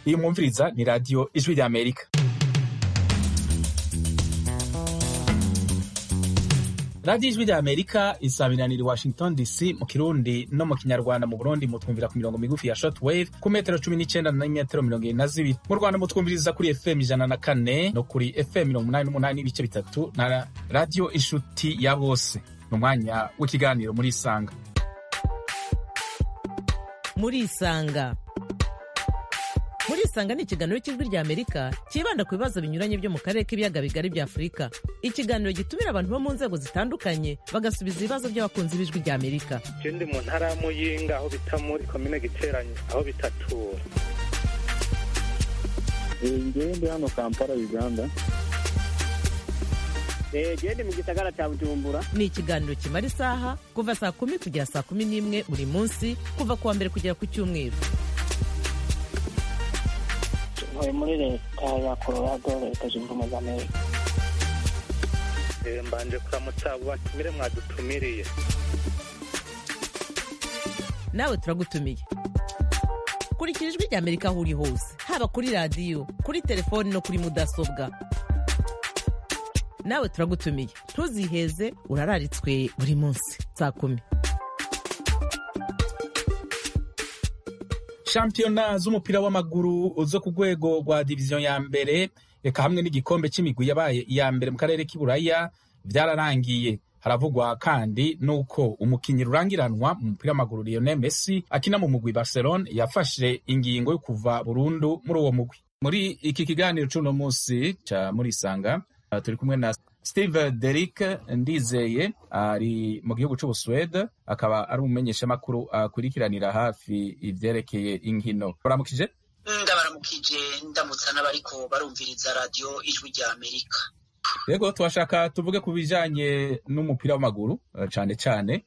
iyi mwumviriza ni radiyo ijwi rya amerika radiyo ijwi rya amerika isabiranira i washington dc mu kirundi no mu kinyarwanda mu burundi mutwumvira ku mirongo migufi ya shortwave ku metero cumi n'icenda na metero mirongo irindwi na zibiri mu rwanda mutwumviriza kuri fm ijana na kane no kuri fm mirongo umunani n'umunani n'ibice bitatu na radiyo inshuti ya bose ni umwanya w'ikiganiro muri isanga muri isanga muri isanga ni ikiganiro cy'ijwi rya amerika cyibanda ku bibazo binyuranye byo mu karere k'ibiyaga bigari bya afurika ikiganiro gitumira abantu bo mu nzego zitandukanye bagasubiza ibibazo by'abakunzi b'ijwi rya amerika je ndi mu ntara ya muyinga aho bita muri komine giteranyo aho bitatura ngewe ndi hano kampala uganda gende mu gisagara cya bujumbura ni ikiganiro kimara isaha kuva saa kumi kugera saa kumi n'imwe buri munsi kuva ku wa mbere kugera ku cyumweru ntuye muri leta ya colorado leta zunze ubumwe za amerika Eh, mbanje kuramutsa abo batumire mwadutumiriye nawe turagutumiye kurikira ijwi rya amerika aho uri hose haba kuri radiyo kuri telefoni no kuri mudasobwa nawe turagutumiye ntuziheze urararitswe buri munsi saa kumi shampiyona z'umupira w'amaguru zo ku rwego rwa diviziyo ya mbere reka hamwe n'igikombe cy'imigwi yabaye iya mbere mu karere k'iburaya byararangiye haravugwa kandi n'uko umukinnyi rurangiranwa mu mupira w'amaguru Lionel Messi akina mu mugwi Barcelona yafashe ingingo yo kuva burundu muri uwo mugwi muri iki kiganiro c'uno munsi ca muri isanga uh, turi kumwe na Steve Derrick Ndizeye ari mu gihugu c'Ubusuwede akaba ari umumenyeshamakuru akurikiranira hafi ivyerekeye inkino baramukije ndabaramukije ndamutsa n'abariko barumviriza radiyo ijwi rya amerika yego twashaka tuvuge ku bijanye n'umupira w'amaguru eh, cane cane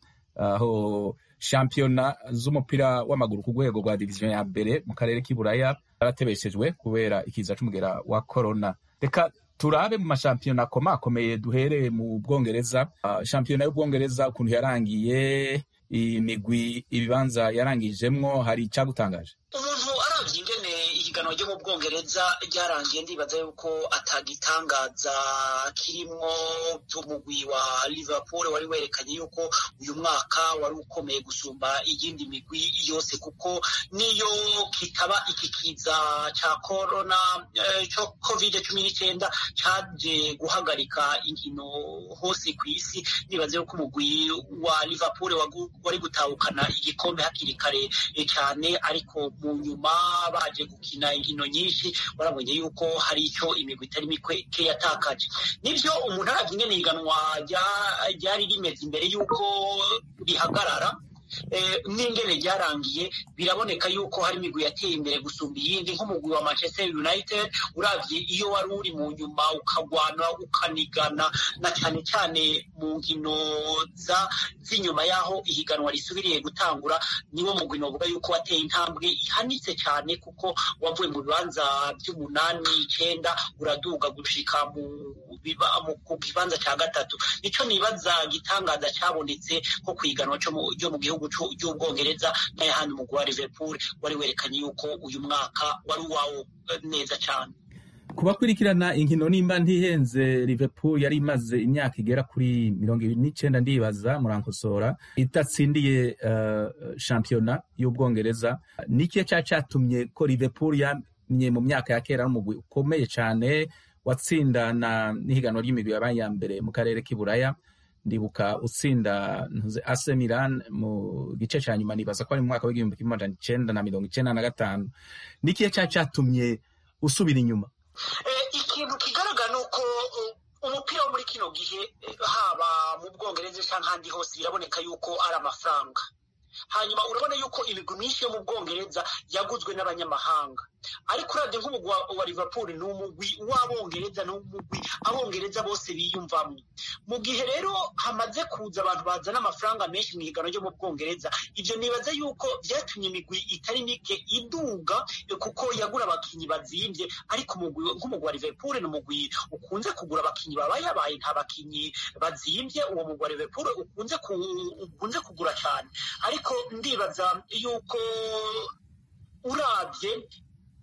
aho shampiyona z'umupira w'amaguru ku rwego rwa diviziyo ya mbere mu karere k'iburaya zaratebeshejwe kubera ikiza c'umugera wa corona reka turabe mu mashampiyona akomakomeye duhereye mu bwongereza Ah, shampiyona y'ubwongereza ukuntu yarangiye imigwi ibibanza yarangijemwo hari icagutangaje umuntu aravye ingene ihiganwa ryo mu bwongereza ryarangiye ndibaza yuko atagitangaza kirimwo umugwi wa liverpool wari werekanye yuko uyu mwaka wari ukomeye gusumba iyindi migwi yose kuko niyo kitaba iki kiza ca corona eh, co covid cumi n'icenda caje guhagarika inkino hose kw'isi nibaza yuko umugwi wa liverpool wagu- wari gutahukana igikombe hakiri kare eh, cyane ariko mu nyuma baje gukina inkino nyinshi barabonye yuko hari icyo imigwi itari mike yatakaje nibyo umuntu aravye ingene ihiganwa rya- ryari rimeze imbere y'uko rihagarara eh, n'ingene ryarangiye biraboneka yuko hari imigwi yateye imbere gusumba iyindi nk'umugwi wa manchester united uravye iyo wari uri mu nyuma ukagwana ukanigana na cyane cyane mu nkino za z'inyuma y'aho ihiganwa risubiriye gutangura niwo mugwi novuga yuko wateye intambwe ihanitse cyane kuko wavuye mu bibanza by'umunani icenda uraduga gushika mu biba- mu- ku kibanza cya gatatu nico nibaza gitangaza cyabonetse nko ku ihiganwa cyo mu- ryo mu gihugu c'u- ry'ubwongereza n'ayahandi umugwi wa liverpool wari werekanye yuko uyu mwaka wari uwawo eh, neza cyane kubakurikirana inkino nimba ntihenze liverpool yari imaze imyaka igera kuri mirongo ibiri n'icenda ndibaza murankosora idatsindiye uh, shampiyona y'ubwongereza nikiye ca catumye ko liverpool yamye mu myaka ya kera n'umugwi ukomeye cane watsindana n'ihiganwa ry'imigwi yabaye iya mbere mu karere k'iburaya ndibuka utsinda ntuze AC Milan mu gice ca nyuma nibaza ko ari mu mwaka w'igihumbi kimwe amajana icenda na mirongo icenda na gatanu nikiye ca catumye usubira inyuma Eh, ikintu kigaragara ni uko eh, umupira wo muri kino gihe eh, haba mu bwongereza cyangwa ahandi hose biraboneka yuko ari amafaranga hanyuma urabona yuko imigwi myinshi yo mu bwongereza yaguzwe n'abanyamahanga ariko uravye nk'umugwi wa, wa liverpool ni umugwi w'abongereza ni umugwi abongereza bose biyumvamwo mu gihe rero hamaze kuza abantu bazana amafaranga menshi mu higanwa ryo mu bwongereza ivyo nibaza yuko vyatumye imigwi itari mike iduga eh, kuko yagura abakinyi bazimvye ariko umugwi nk'umugwi wa liverpool ni umugwi ukunze kugura abakinyi babayabaye nta bakinyi bazimvye uwo mugwi wa liverpool ukunze ku, ukunze kugura cyane ariko ndibaza yuko urabye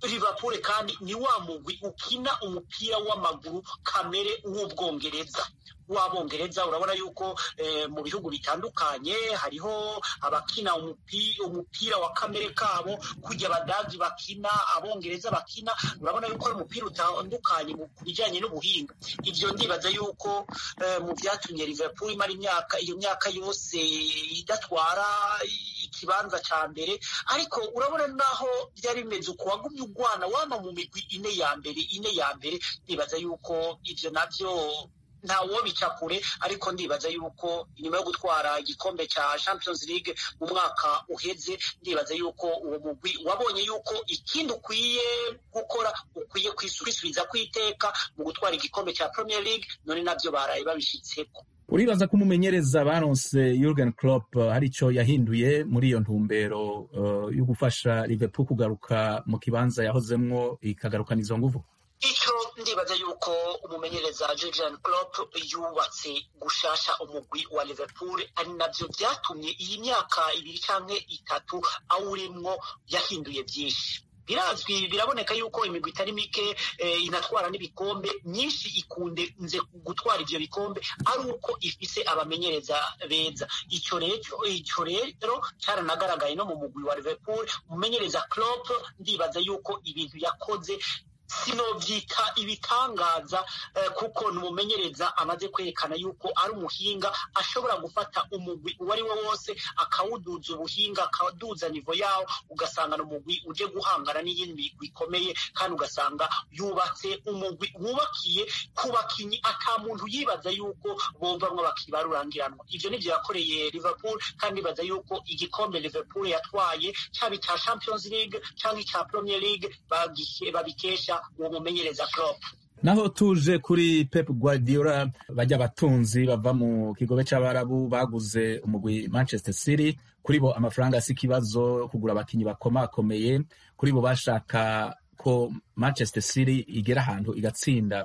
Liverpool kandi ni wa mugwi ukina umupira w'amaguru kamere w'ubwongereza w'abongereza urabona yuko eh, mu bihugu bitandukanye hariho abakina umupi, umupira wa kamere kabo kujya abadagi bakina abongereza bakina urabona yuko ari umupira utandukanye mu ku bijyanye n'ubuhinga ibyo ndibaza yuko eh, mu byatumye Liverpool imara imyaka iyo myaka yose idatwara ikibanza cya mbere ariko urabona naho byari bimeze uko wagumye ugwana wama mu migwi ine ya mbere ine ya mbere ndibaza yuko ibyo nabyo ntawo bica kure ariko ndibaza yuko inyuma yo gutwara igikombe cya Champions League mu mwaka uheze ndibaza yuko uwo mugwi wabonye yuko ikindi ukwiye gukora ukwiye kwisubiza kwiteka mu gutwara igikombe cya Premier League none nabyo baraye babishitseko uribaza ko umumenyereza baronse Jurgen Klopp uh, hari ico yahinduye muri iyo ntumbero uh, yo gufasha Liverpool kugaruka mu kibanza yahozemwo ikagarukana izo nguvu icyo ndibaza yuko umumenyereza Jurgen Klopp yubatse gushasha umugwi wa Liverpool ari nabyo byatumye iyi myaka ibiri cyangwa itatu awurimwo yahinduye byinshi birazwi biraboneka yuko imigwi itari mike eh, inatwara n'ibikombe myinshi ikunde nze gutwara ivyo bikombe ari uko ifise abamenyereza beza ico rero ico rero caranagaragaye no mu mugwi wa Liverpool umumenyereza Klopp ndibaza yuko ibintu yakoze sinovyita ibitangaza eh, kuko numumenyereza amaze kwerekana yuko ari umuhinga ashobora gufata umugwi uwo ari wo wose akawuduza ubuhinga akaduza nivo yawo ugasanga ni umugwi uje guhangana n'iyindi migwi ikomeye kandi ugasanga yubatse umugwi wubakiye ku bakinyi ata muntu yibaza yuko bovamwo bakiba rurangiranwa ivyo nivyo yakoreye Liverpool kandi ibaza yuko igikombe Liverpool yatwaye caba ica Champions League canke ica Premier League bagihe- babikesha uwo mumenyereza Klopp naho tuje kuri Pep Guardiola bajya abatunzi bava mu kigobe c'abarabu baguze umugwi Manchester City kuri bo amafaranga si ikibazo kugura abakinyi bakomakomeye kuri bo bashaka ko Manchester City igera ahantu igatsinda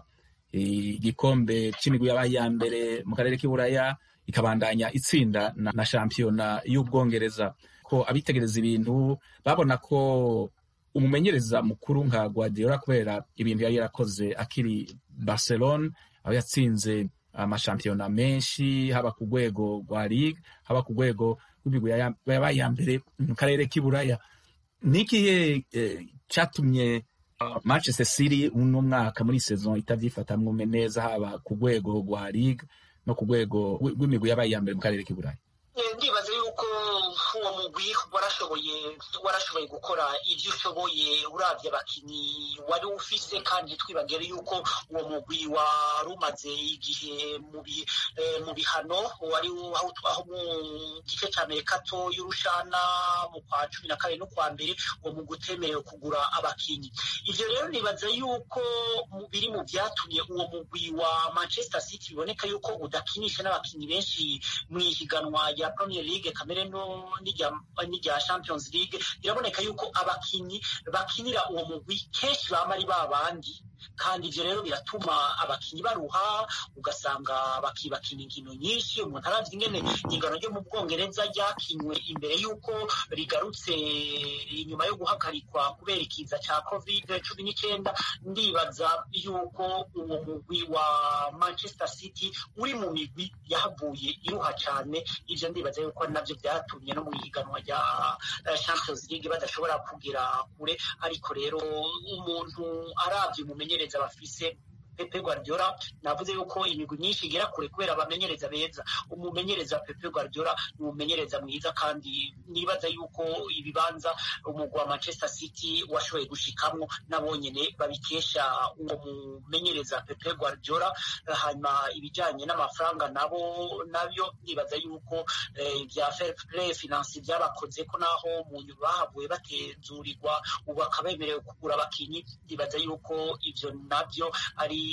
igikombe c'imigwi yabaye iya mbere mu karere k'iburaya ikabandanya itsinda na, na shampiyona y'ubwongereza ko abitegereza ibintu babona ko umumenyereza mukuru nka Guardiola kubera ibintu yari yarakoze akiri Barcelona aho yatsinze amashampiyona menshi haba ku rwego rwa ligue haba ku rwego rw'imigwi yaya- yabaye iya mbere mu karere k'iburaya ni ikihe eh, catumye uh, Manchester City uno mwaka muri saison itavyifatamwo neza haba ku rwego rwa ligue no ku rwego rw- rw'imigwi yabaye iya mbere mu karere k'iburaya Eh, ndibaza yuko uwo mugwi warashoboye warashoboye gukora ibyo ushoboye uravye abakinyi wari ufise kandi twibagere yuko uwo mugwi wari umaze igihe mu bi- eh, mu bihano wari aho aho mu gice ca mbere kato y'urushana mu kwa cumi na kabiri no kwa mbere uwo mugwi utemerewe kugura abakinyi ivyo rero nibaza yuko mu- biri mu vyatumye uwo mugwi wa Manchester City biboneka yuko udakinisha n'abakinyi benshi mu ihiganwa rya Premier League kamere no n'irya n'irya Champions League biraboneka yuko abakinyi bakinira uwo mugwi kenshi bama ari babandi kandi ivyo rero biratuma abakinyi baruha ugasanga bakibakina inkino nyinshi umuntu aravye ingene ingano ryo mu bwongereza ryakinywe imbere y'uko rigarutse inyuma yo guhagarikwa kubera ikiza ca covid cumi n'icenda ndibaza yuko uwo mugwi wa manchester city uri mu migwi yahavuye iruha cane ivyo ndibaza yuko ari navyo vyatumye no mu ihiganwa rya eh, champions league badashobora kugera kure ariko rero umuntu aravye umumenyereza bafise Pepe Guardiola navuze yuko imigwi myinshi igera kure kubera abamenyereza beza umumenyereza Pepe Guardiola ni umumenyereza mwiza kandi nibaza yuko ibibanza umugwi wa Manchester City washoboye gushikamwo nabo nyene babikesha uwo mumenyereza Pepe Guardiola hanyuma ibijanye n'amafaranga nabo nabyo nibaza yuko eh, ibya fair play finance byabakoze ko naho mu nyuma bahavuye batezurirwa ubu bakaba bemerewe kugura abakinyi ndibaza yuko ivyo navyo ari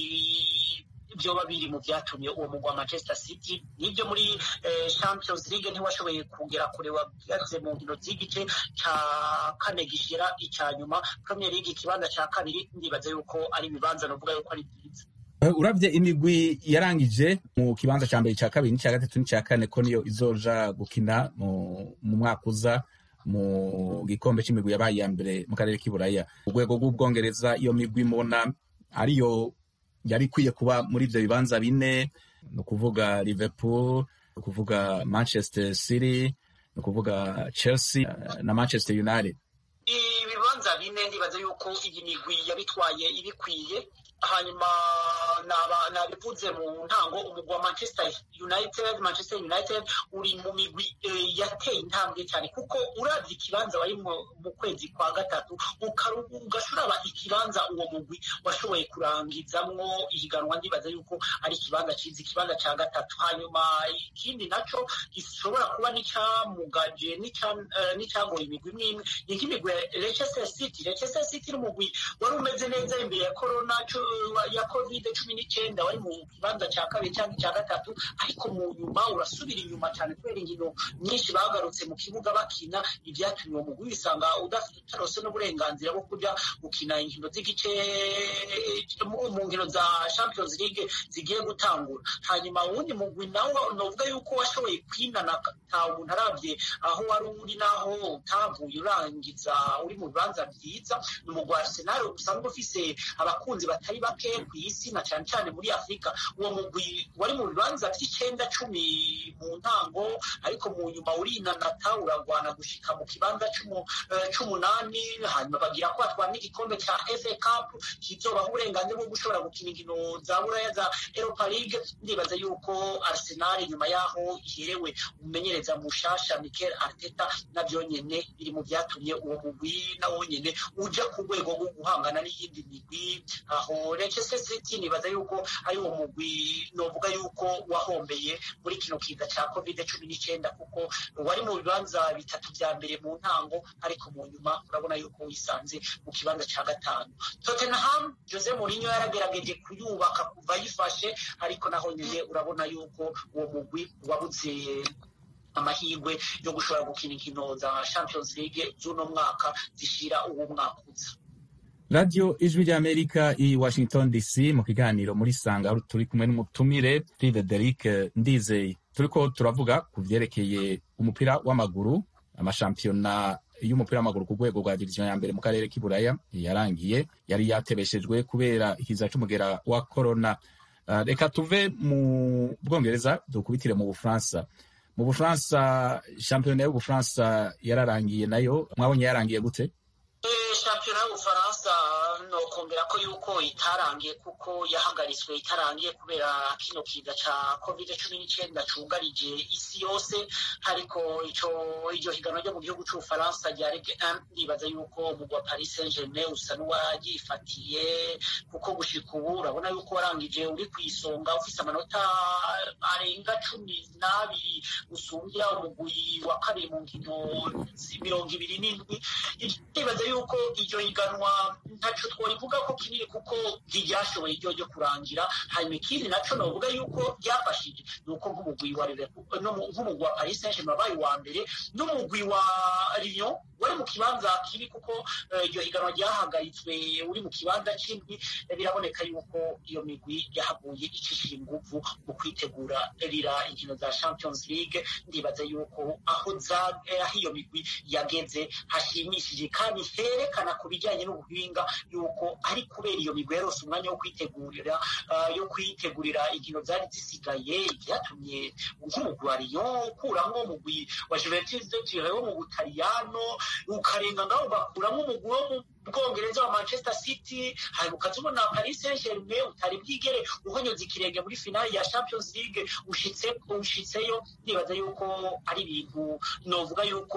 vyoba biri mu vyatumye uwo mugwi wa Manchester City nivyo muri eh, Champions League ntiwashoboye kugera kure wageze mu nkino z'igice ca kane gishira ica nyuma Premier League ikibanza ca kabiri ndibaza yuko ari ibibanza novuga yuko ari byiza Eh, uravye imigwi yarangije mu kibanza ca mbere ca kabiri n'icya gatatu n'icya kane ko niyo izoja gukina mu, mu mwaka uza mu gikombe c'imigwi yabaye iya mbere mu karere k'iburaya urwego rw'ubwongereza iyo migwi mubona ariyo yari ikwiye kuba muri ivyo bibanza bine ni ukuvuga liverpool ni ukuvuga manchester city ni ukuvuga chelsea eh, na manchester united ibibanza bine ndibaza yuko iyi migwi yabitwaye ibikwiye hanyuma naba- nabivuze mu ntango umugwi wa manchester united manchester united uri mu migwi eh, yateye intambwe cyane kuko uravye ikibanza wari mu mu kwezi kwa gatatu ukaru- ugashuraba ikibanza uwo mugwi washoboye kurangizamwo ihiganwa ndibaza yuko ari ikibanza ciza ikibanza ca gatatu hanyuma ikindi naco gishobora kuba n'icamugaje n'ica- eh, n'icagoye imigwi imwe imwe ni nk'imigwi ya leicester city leicester city n'umugwi wari umeze neza imbere ya corona cu- ya covid cumi n'icyenda wari mu kibanza cya kabiri cyangwa icya gatatu ariko mu nyuma urasubira inyuma cyane kubera inkino nyinshi bagarutse mu kibuga bakina ibyatumye uwo mugwi wisanga utarose n'uburenganzira bwo kujya gukina inkino z'igice mu mu nkino za champions league zigiye gutangura hanyuma uwundi mugwi nawo novuga yuko washoboye kwinana nta umuntu arabye aho wari uri n'aho utavuye urangiza uri mu bibanza byiza ni umugwi wa arsenal usanzwe ufise abakunzi batari bake ku isi na cyane cyane muri afurika uwo mugwi wari mu bibanza by'icyenda cumi mu ntango ariko mu nyuma urinanata uragwana gushika mu kibanza c'umu- eh, c'umunani hanyuma bagira ko batwara n'igikombe cya fa cup kizobaha uburenganzira bwo gushobora gukina inkino za buraya za europa league ndibaza yuko arsenal nyuma yaho iherewe umumenyereza mushasha mikel arteta navyo nyene biri mu vyatumye uwo mugwi nawo nyene uja ku rwego rwo guhangana n'iyindi migwi aho leicester city nibaza yuko ari uwo mugwi novuga yuko wahombeye muri kino kiza ca covid cumi n'icyenda kuko wari mu bibanza bitatu vya mbere mu ntango ariko mu nyuma urabona yuko wisanze mu kibanza ca gatanu tottenham jose mourinho yaragerageje kuyubaka kuva ayifashe ariko naho nyene urabona yuko uwo mugwi wabuze amahirwe yo gushobora gukina inkino za champions league z'uno mwaka zishira uwo mwaka uza radiyo ijwi ry'amerika i washington dc mu kiganiro muri sanga aho turi kumwe n'umutumire frederic ndizeye turiko turavuga ku vyerekeye umupira w'amaguru amashampiyona y'umupira w'amaguru ku rwego rwa diviziyo ya mbere mu karere k'iburaya yarangiye yari yatebeshejwe kubera ikiza c'umugera wa corona Uh, reka tuve mu bwongereza dukubitire mu bufaransa mu bufaransa shampiyona y'ubufaransa yararangiye nayo mwabonye yarangiye gute Eh, shampiyona y'ubufaransa nokongera ko yuko itarangiye kuko yahagaritswe itarangiye kubera kino kiza ca covid cumi n'icyenda cugarije isi yose ariko ico iryo higanwa ryo mu gihugu c'ubufaransa rya ligue 1 ndibaza yuko umugwi wa paris saint germain usa n'uwaryifatiye kuko gushika ubu urabona yuko warangije uri ku isonga ufise amanota arenga cumi n'abiri usumbya umugwi wa kabiri mu nkino zi- mirongo ibiri n'indwi ndibaza yuko iryo higanwa ntaco tworivuga ko kinini kuko ntiryashoboye iryo ryo kurangira hanyuma ikindi naco novuga yuko ryafashije ni uko nk'umugwi wa Liverpool no mu- nk'umugwi wa Paris Saint-Germain wabaye uwa mbere n'umugwi wa Lyon wari mu kibanza kibi kuko eh, iryo higanwa ryahagaritswe uri mu kibanza c'indwi eh, biraboneka yuko iyo migwi yahaguye icishije inguvu mu kwitegura rira inkino za Champions League ndibaza yuko aho za eh, aho iyo migwi yageze hashimishije kandi herekana ku bijyanye n'ubuhinga yuko ari kubera iyo migwi yarose umwanya wo kwitegurira ah, yo kwitegurira inkino zari zisigaye byatumye nk'umugwi wa Lyon ukuramwo umugwi wa Juventus de Turin wo mu Butaliyano ukarenga ngaho ugakuramwo umugwi wo mu bwongereza wa manchester city hanyuma ukazibona paris saint germain utari bwigere uhonyoza ikirenge muri finali ya champions league ushitse ushitseyo nibaza yuko ari ibintu novuga yuko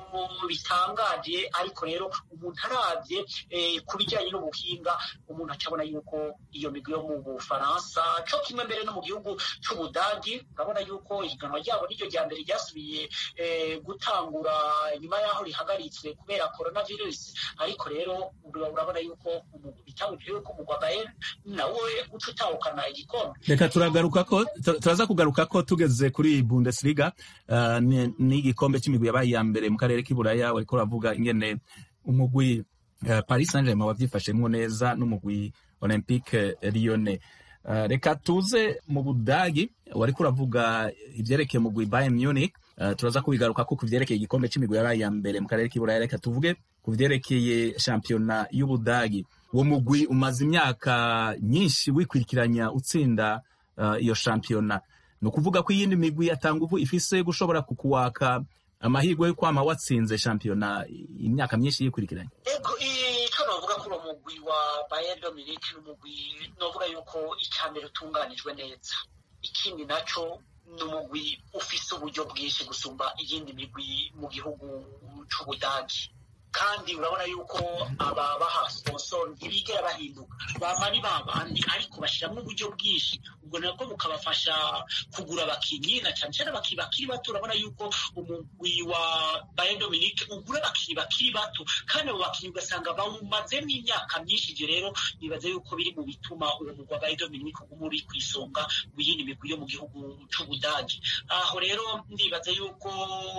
bitangaje ariko rero umuntu arabye eh, ku bijyanye n'ubuhinga umuntu acabona yuko iyo migwi yo mu bufaransa co kimwe mbere no mu gihugu c'ubudagi urabona yuko ihiganwa ryabo niryo rya mbere ryasubiye eh, gutangura nyuma y'aho rihagaritswe kubera coronavirus ariko rero urabona yuko bitabujije yuko umugwa bayern nawe uca utahukana igikombe reka turagaruka ko tu- turaza kugaruka ko tugeze kuri bundesliga uh, ni- n'igikombe c'imigwi yabaye iya mbere mu karere k'iburaya wariko uravuga ingene umugwi uh, paris saint germain wavyifashemwo neza n'umugwi olympique lyonnais Uh, reka tuze mu budagi wariko uravuga ivyerekeye umugwi bayern munich uh, turaza kubigaruka ko kuvyerekeye igikombe c'imigwi yabaye ya mbere mu karere k'iburaya reka tuvuge ku vyerekeye shampiyona y'ubudagi uwo mugwi umaze imyaka nyinshi wikwirikiranya utsinda uh, iyo shampiyona ni ukuvuga ko iyindi migwi atanguvu ifise gushobora kukuwaka amahirwe yo kwama watsinze shampiyona imyaka myinshi yikurikiranye ego ico novuga kuri uwo mugwi wa Bayern Dominic ni umugwi novuga yuko icya mbere utunganijwe neza ikindi naco ni umugwi ufise uburyo bwinshi gusumba iyindi migwi mu gihugu c'ubudagi kandi urabona yuko aba baha sponsor ntibigera bahinduka bama ari babandi ariko bashiramwo uburyo bwinshi ubwo nabwo bukabafasha kugura abakinyi na cane cane abakinyi bakiri bato urabona yuko umugwi wa Bayern Dominique ugura abakinyi bakiri bato kandi abo bakinyi ugasanga bawumazemwo imyaka myinshi ivyo rero nibaza yuko biri mu bituma uwo mugwi wa Bayern Dominique uguma uri kw'isonga w'iyindi migwi yo mu gihugu c'ubudagi aho rero ndibaza yuko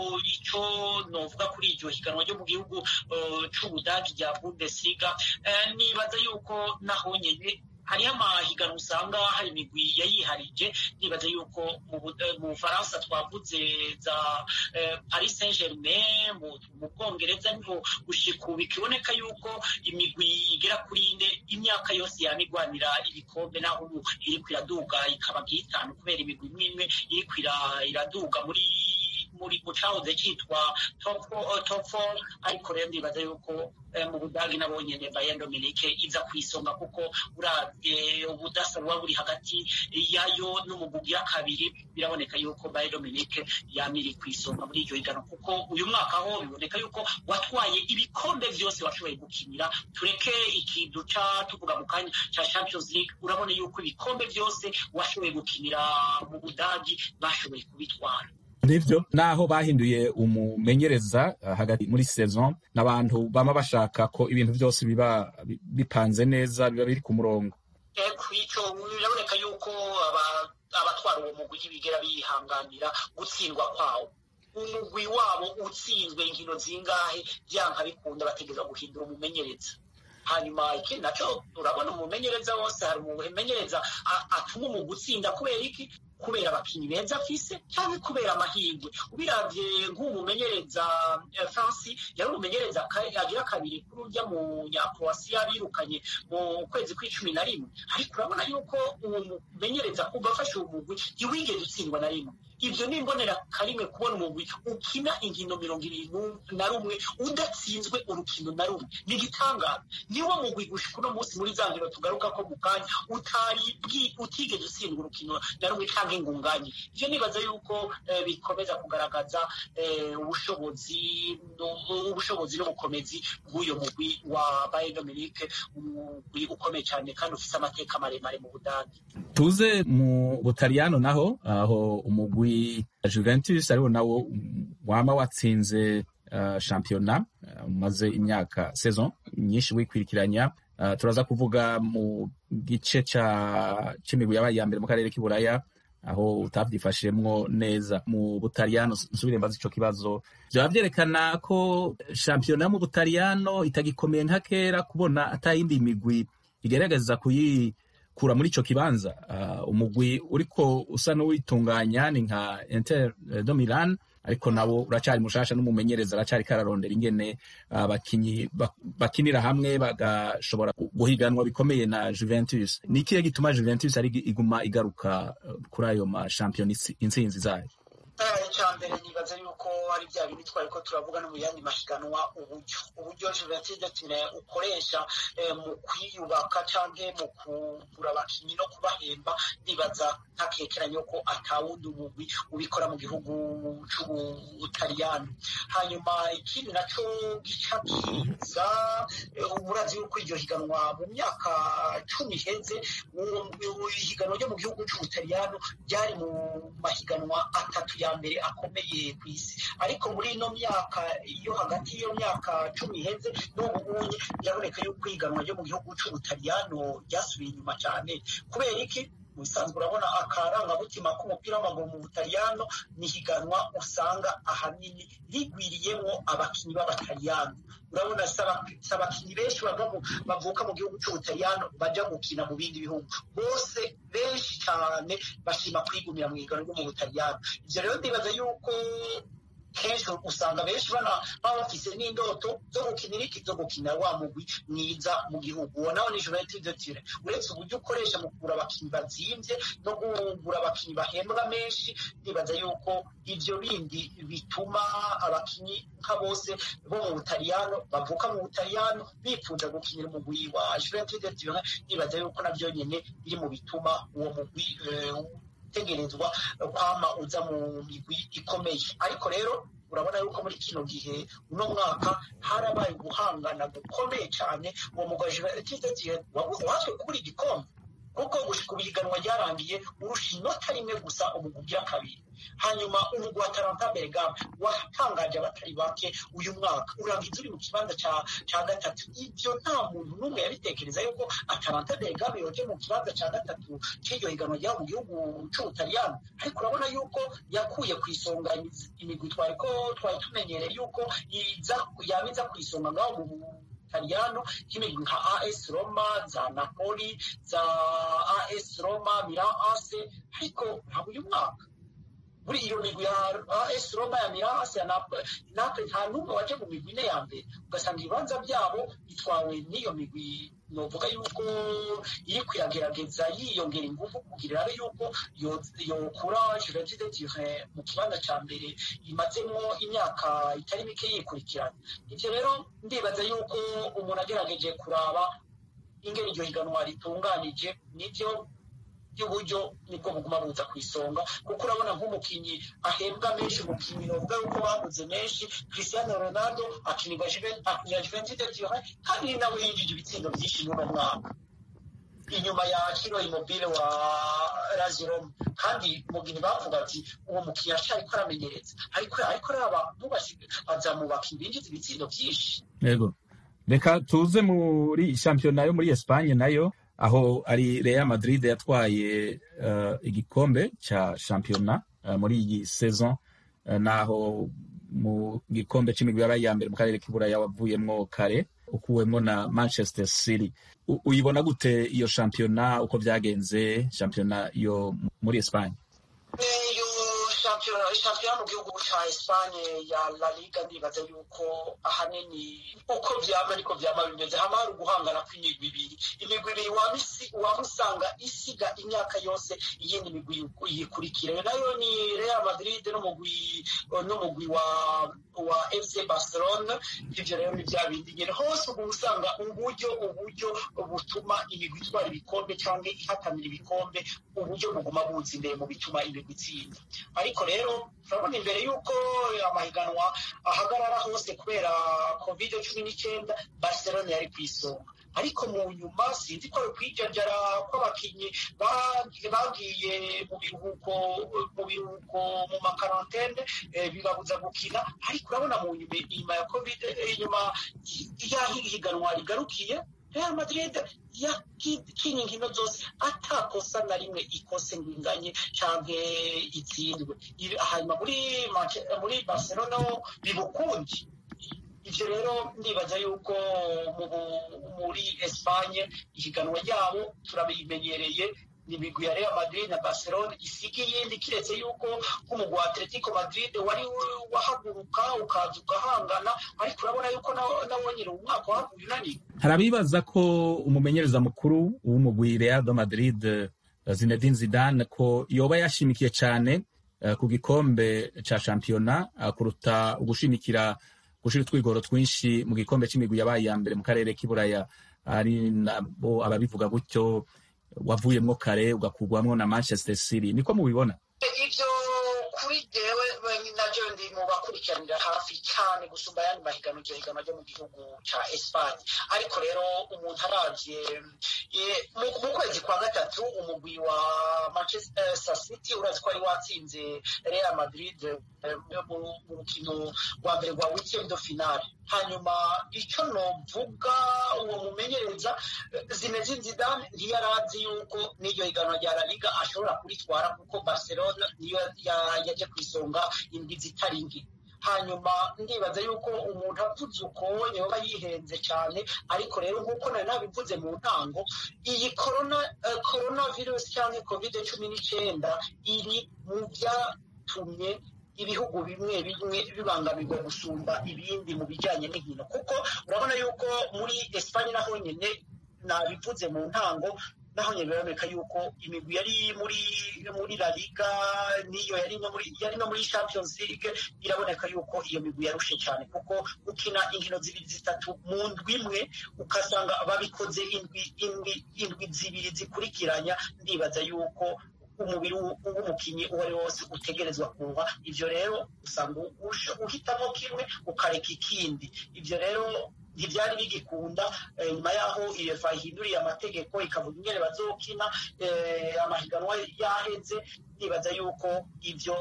ico novuga kuri iryo higanwa ryo mu gihugu c'ubudagi rya Bundesliga nibaza yuko naho nyene hariho amahiganwa usanga hari imigwi yayiharije nibaza yuko mu bufaransa twavuze za paris saint germain mu bwongereza niho gushika ubu bikiboneka yuko imigwi igera kuri ine imyaka yose yama igwanira ibikombe naho ubu iriko iraduga ikaba nk'itanu kubera imigwi imwe imwe iriko iraduga muri muri mu cahoze citwa top top four ariko rero ndibaza yuko mu budagi nabo nyene Bayern Dominique iza kwisonga kuko uravye ubudasa buba buri hagati yayo n'umugwi ya kabiri biraboneka yuko Bayern Dominique yamiri kwisonga muri iryo higano kuko uyu mwaka ho biboneka yuko watwaye ibikombe vyose washoboye gukinira tureke ikintu ca tuvuga mu kanya ca Champions League urabona yuko ibikombe vyose washoboye gukinira mu budagi bashoboye kubitwara nivyo naho bahinduye umumenyereza uh, hagati muri saison n'abantu bama bashaka ko ibintu byose biba bipanze neza biba biri ku murongo ico biraboneka yuko abatwara uwo mugwi ntibigera bihanganira gutsindwa kwawo umugwi wabo utsinzwe inkino zingahe vyanka bikunda bategeza guhindura umumenyereza hanyuma ikindi naco urabona umumenyereza wose hari umumenyereza atuma umugwi utsinda kubera iki kubera abakinyi beza afise cyangwa kubera amahirwe ubiravye nk'umumenyereza franci yari umumenyereza agira kabiri kuri urya mu nyakroasiya birukanye mu kwezi kw'icumi na rimwe ariko urabona yuko uwo mumenyereza kuva afashe uwo mugwi ntiwigeze utsindwa na rimwe ivyo ni imbonera karimwe kubona umugwi ukina inkino mirongo ibiri na rumwe udatsinzwe urukino na rumwe ni igitangaza niwo mugwi gushika uno munsi muri za nkino tugaruka ko mu kanya utari utigeze utsindwa urukino na rumwe canke ingunganye ivyo nibaza yuko bikomeza kugaragaza ubushobozi ubushobozi n'ubukomezi bw'uyo mugwi wa Bayern Dominique umugwi ukomeye cyane kandi ufise amateka maremare mu budagi tuze mu butaliyano naho aho umugwi Juventus ariwo nawo wama watsinze uh, shampiyona umaze uh, imyaka saison nyinshi wikwirikiranya uh, turaza kuvuga mu gice c'imigwi yabaye iya mbere mu karere k'iburaya aho utavyifashemwo neza mu butaliyano nsubire mbaza ico kibazo vyaba vyerekana ko shampiyona mu butaliyano itagikomeye nka kera kubona atayindi migwi igerageza kuyikura muri ico kibanza uh, umugwi uriko usa n'uwitunganya ni nka Inter de Milan ariko nabo uracari mushasha n'umumenyereza aracari kararondera ingene abakinyi uh, bakinira hamwe bagashobora guhiganwa bikomeye na Juventus ni ikihe gituma Juventus ari iguma igaruka uh, kuri ayo mashampiyona intsinzi zayo icya mbere nibaza yuko ari bya bindi twari ko turavuga no mu yandi mashiganwa uburyo uburyo Juventus Datine ukoresha mu kwiyubaka cyangwa mu kugura abakinnyi no kubahemba nibaza ntakekeranye ko atawundi umugwi ubikora mu gihugu c'ubutaliyani hanyuma ikindi naco gica kiza murazi yuko iryo higanwa mu myaka cumi iheze ihiganwa ryo mu gihugu c'ubutaliyano ryari mu mahiganwa atatu ya mbere akomeye ku isi ariko muri ino myaka yo hagati y'iyo myaka cumi iheze n'ubu ngubu biraboneka yuko ihiganwa ryo mu gihugu c'ubutaliyano ryasubiye inyuma cyane kubera iki mu bisanzwe urabona akarangamutima k'umupira w'amaguru mu butaliyano ni higanwa usanga ahanini rigwiriyemo abakinnyi b'abataliyano urabona si abakinnyi benshi bavuka mu gihugu cy'ubutaliyano bajya gukina mu bindi bihugu bose benshi cyane bashima kwigumira mu higanwa ryo mu butaliyano ibyo rero ndibaza yuko kenshi usanga benshi baba bafise n'indoto zo gukinira iki zo gukina wa mugwi mwiza mu gihugu uwo nawo ni juventus de tire uretse uburyo ukoresha mu kugura abakinnyi bazimvye no kugura abakinnyi bahembwa menshi ndibaza yuko ivyo bindi bituma abakinnyi nka bose bo mu butaliyano bavuka mu butaliyano bifuza gukinira umugwi wa juventus de tire ndibaza yuko navyo nyene biri mu bituma uwo mugwi utegerezwa kwama uza mu migwi ikomeye ariko rero urabona yuko muri kino gihe uno mwaka harabaye guhangana gukomeye cyane uwo mugwaje watwe kubura igikombe kuko gushika ubu ihiganwa ryarangiye urusha inota rimwe gusa umugwi ugira kabiri hanyuma umugwi wa taranta bergame watangaje abatari bake uyu mwaka urangiza uri mu kibanza cya gatatu ibyo nta muntu n'umwe yabitekereza yuko ataranta bergame yoje mu kibanza cya gatatu cy'iryo higanwa ryabo mu gihugu cy'ubutaliyano ariko urabona yuko yakuye ku isonga imigwi twari ko twari tumenyereye yuko yaba iza ku isonga ngaho mu Italiano nk'imigwi nka AS Roma za Napoli za AS Roma Milan AC ariko ntabwo uyu mwaka muri iyo migwi ya AS Roma ya Milan AC ya Napoli nta n'umwe waje mu migwi ine ya mbere ugasanga ibibanza byabo bitwawe n'iyo migwi novuga yuko iri kuyagerageza yiyongera ingufu kugira abe yuko yokura Juventus de Turin mu kibanza cya mbere imazemo imyaka itari mike yikurikirana ibyo rero ndibaza yuko umuntu agerageje kuraba ingene iryo higanwa ritunganije nibyo by'uburyo nibwo buguma buza ku isonga kuko urabona nk'umukinnyi ahembwa menshi umukinnyi novuga yuko baguze menshi Cristiano Ronaldo akinirwa Juventus de Turin kandi nawe yinjije ibitsindo byinshi n'uno mwaka inyuma ya kino imobile wa Lazio kandi mugini bavuga ati uwo mukinnyi ashaka ko aramenyereza ariko ariko raba bazamubaka ibinjiza ibitsindo byinshi yego reka tuze muri shampiyona yo muri Espagne nayo aho ari Real Madrid yatwaye uh, igikombe ca shampiyona uh, muri iyi saison uh, naho mu gikombe c'imigwi yabaye iya mbere mu karere k'Iburaya wavuyemwo kare ukuwemwo na Manchester City uyibona gute iyo shampiyona uko vyagenze shampiyona yo muri Espagne shampiyona mu gihugu cya Espagne ya La Liga ndibaza yuko ahanini uko vyama niko vyama bimeze hama hari uguhangana kw'imigwi ibiri imigwi ibiri waba usanga isiga imyaka yose iyindi migwi yikurikira nayo ni Real Madrid n'umugwi n'umugwi wa wa FC Barcelona ivyo rero ni vya bindi nyene hose ubu usanga uburyo uburyo butuma imigwi itwara ibikombe cyangwa ihatanira ibikombe uburyo buguma buza imbere mu bituma imigwi itsinda ariko rero turabona imbere y'uko amahiganwa ahagarara hose kubera covid cumi n'icyenda barcelona yari ku isonga ariko mu nyuma sinzi ko ari ukwijajara kw'abakinnyi bagiye mu biruhuko mu biruhuko mu makarantene bibabuza gukina ariko urabona mu nyuma ya covid inyuma y'aho ihiganwa rigarukiye Real Madrid yakinnye inkino zose atakosa na rimwe ikose ngo inganye canke itsindwe hanyuma muri muri Barcelona bibukundi ivyo rero ndibaza yuko muri Espagne ihiganwa ryabo turabimenyereye ni imigwi ya Real Madrid na Barcelona isiga iyindi kiretse yuko nk'umugwi wa Atletico Madrid wari wahaguruka ukaza ugahangana ariko urabona yuko nawo nyine umwaka wahaguye unaniwe hari abibaza ko umumenyereza mukuru w'umugwi Real de Madrid Zinedine Zidane ko yoba yashimikiye cyane uh, ku gikombe ca shampiyona uh, kuruta ugushimikira gushira utwigoro twinshi mu gikombe c'imigwi yabaye ya mbere mu karere k'iburaya ari nabo ababivuga gutyo wavuyemwo kare ugakugwamwo na Manchester City niko mubibona ivyo kuri jewe nabyo ndi mu bakurikiranira hafi cyane gusumba ayandi mahiganwa iryo higanwa ryo mu gihugu cya esipanye ariko rero umuntu aravye mu kwezi kwa gatatu umugwi wa manchester city urazi ko wari watsinze real madrid mu rukino rwa mbere rwa weekend finale hanyuma icyo novuga uwo mumenyereza zinedine zidane ntiyarazi yuko n'iryo higanwa rya la liga ashobora kuritwara kuko barcelona niyo yaje ku isonga indwi zitari nke hanyuma ndibaza yuko umuntu avuze uko yoba yihenze cyane ariko rero nk'uko nari nabivuze mu ntango iyi korona korona virusi cyangwa covid cumi n'icyenda iri mu byatumye ibihugu bimwe bimwe bibangamirwa gusumba ibindi mu bijyanye n'inkino kuko urabona yuko muri esipanye naho nyine nabivuze mu ntango naho nyine biraboneka yuko imigwi yari muri muri la liga niyo yari no muri yari no muri champions league biraboneka yuko iyo migwi yarushe cyane kuko gukina inkino zibiri zitatu mu ndwi imwe ukasanga babikoze indwi indwi indwi zibiri zikurikiranya ndibaza yuko umubiri w'umukinnyi uwo ari wose utegerezwa kuba ibyo rero usanga uhitamo kimwe ukareka ikindi ibyo rero ntibyari bigikunda nyuma y'aho uefa ihinduriye amategeko ikavuga ingene bazokina amahiganwa yaheze nibaza yuko ibyo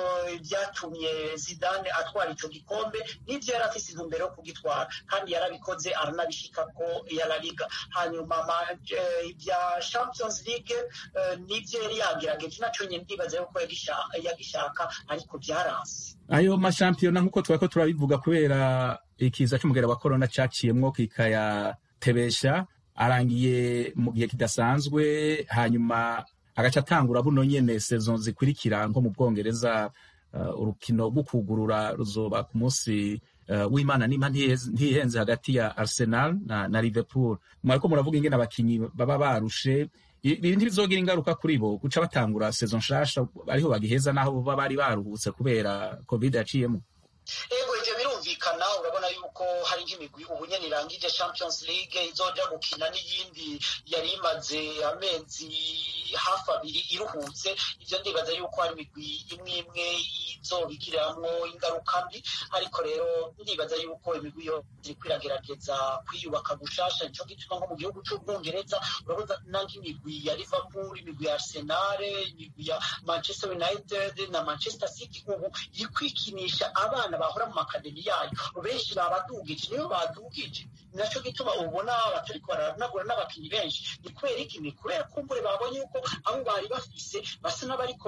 byatumye zidane atwara icyo gikombe n'ibyo yari afise intumbero yo kugitwara kandi yarabikoze aranabishika ko yarariga hanyuma ibya champions league n'ibyo yari yagerageje nacyo nyine ndibaza yuko yagishaka ariko byaranze ayo mashampiyona nk'uko twari ko turabivuga kubera ikiza cy'umugera wa korona cyaciyemwo kikayatebesha arangiye mu gihe kidasanzwe hanyuma agaca atangura buno nyene sezon zikurikira nko mu bwongereza uh, urukino rwo kugurura ruzoba ku munsi uh, w'imana nimba ntihenze hagati ya arsenal na, na liverpool mwariko muravuga ingene abakinyi baba barushe ibi ntibizogira ingaruka kuri bo guca batangura sezon nshasha ariho bagiheza n'aho baba bari baruhutse kubera covid yaciyemo ego ivyo birumvikana urabona yuko hari nk'imigwi ubu nyene irangije champions league izoja gukina n'iyindi yari imaze amezi hafi abiri iruhutse ivyo ndibaza yuko hari imigwi imwe imwe izobigiriramwo ingaruka mbi ariko rero ndibaza yuko imigwi yo iriko iragerageza kwiyubaka gushasha nico gituma nko mu gihugu c'ubwongereza urabona nk'imigwi ya liverpool imigwi ya arsenal imigwi ya manchester united na manchester city ubu iri kwikinisha abana bahora mu makademi yayo benshi babadugije niyo badugije nacyo gituma ubona batariko baranagura n'abakinnyi benshi ni kubera iki ni kubera kumbure babonye yuko abo bari bafise basa n'abariko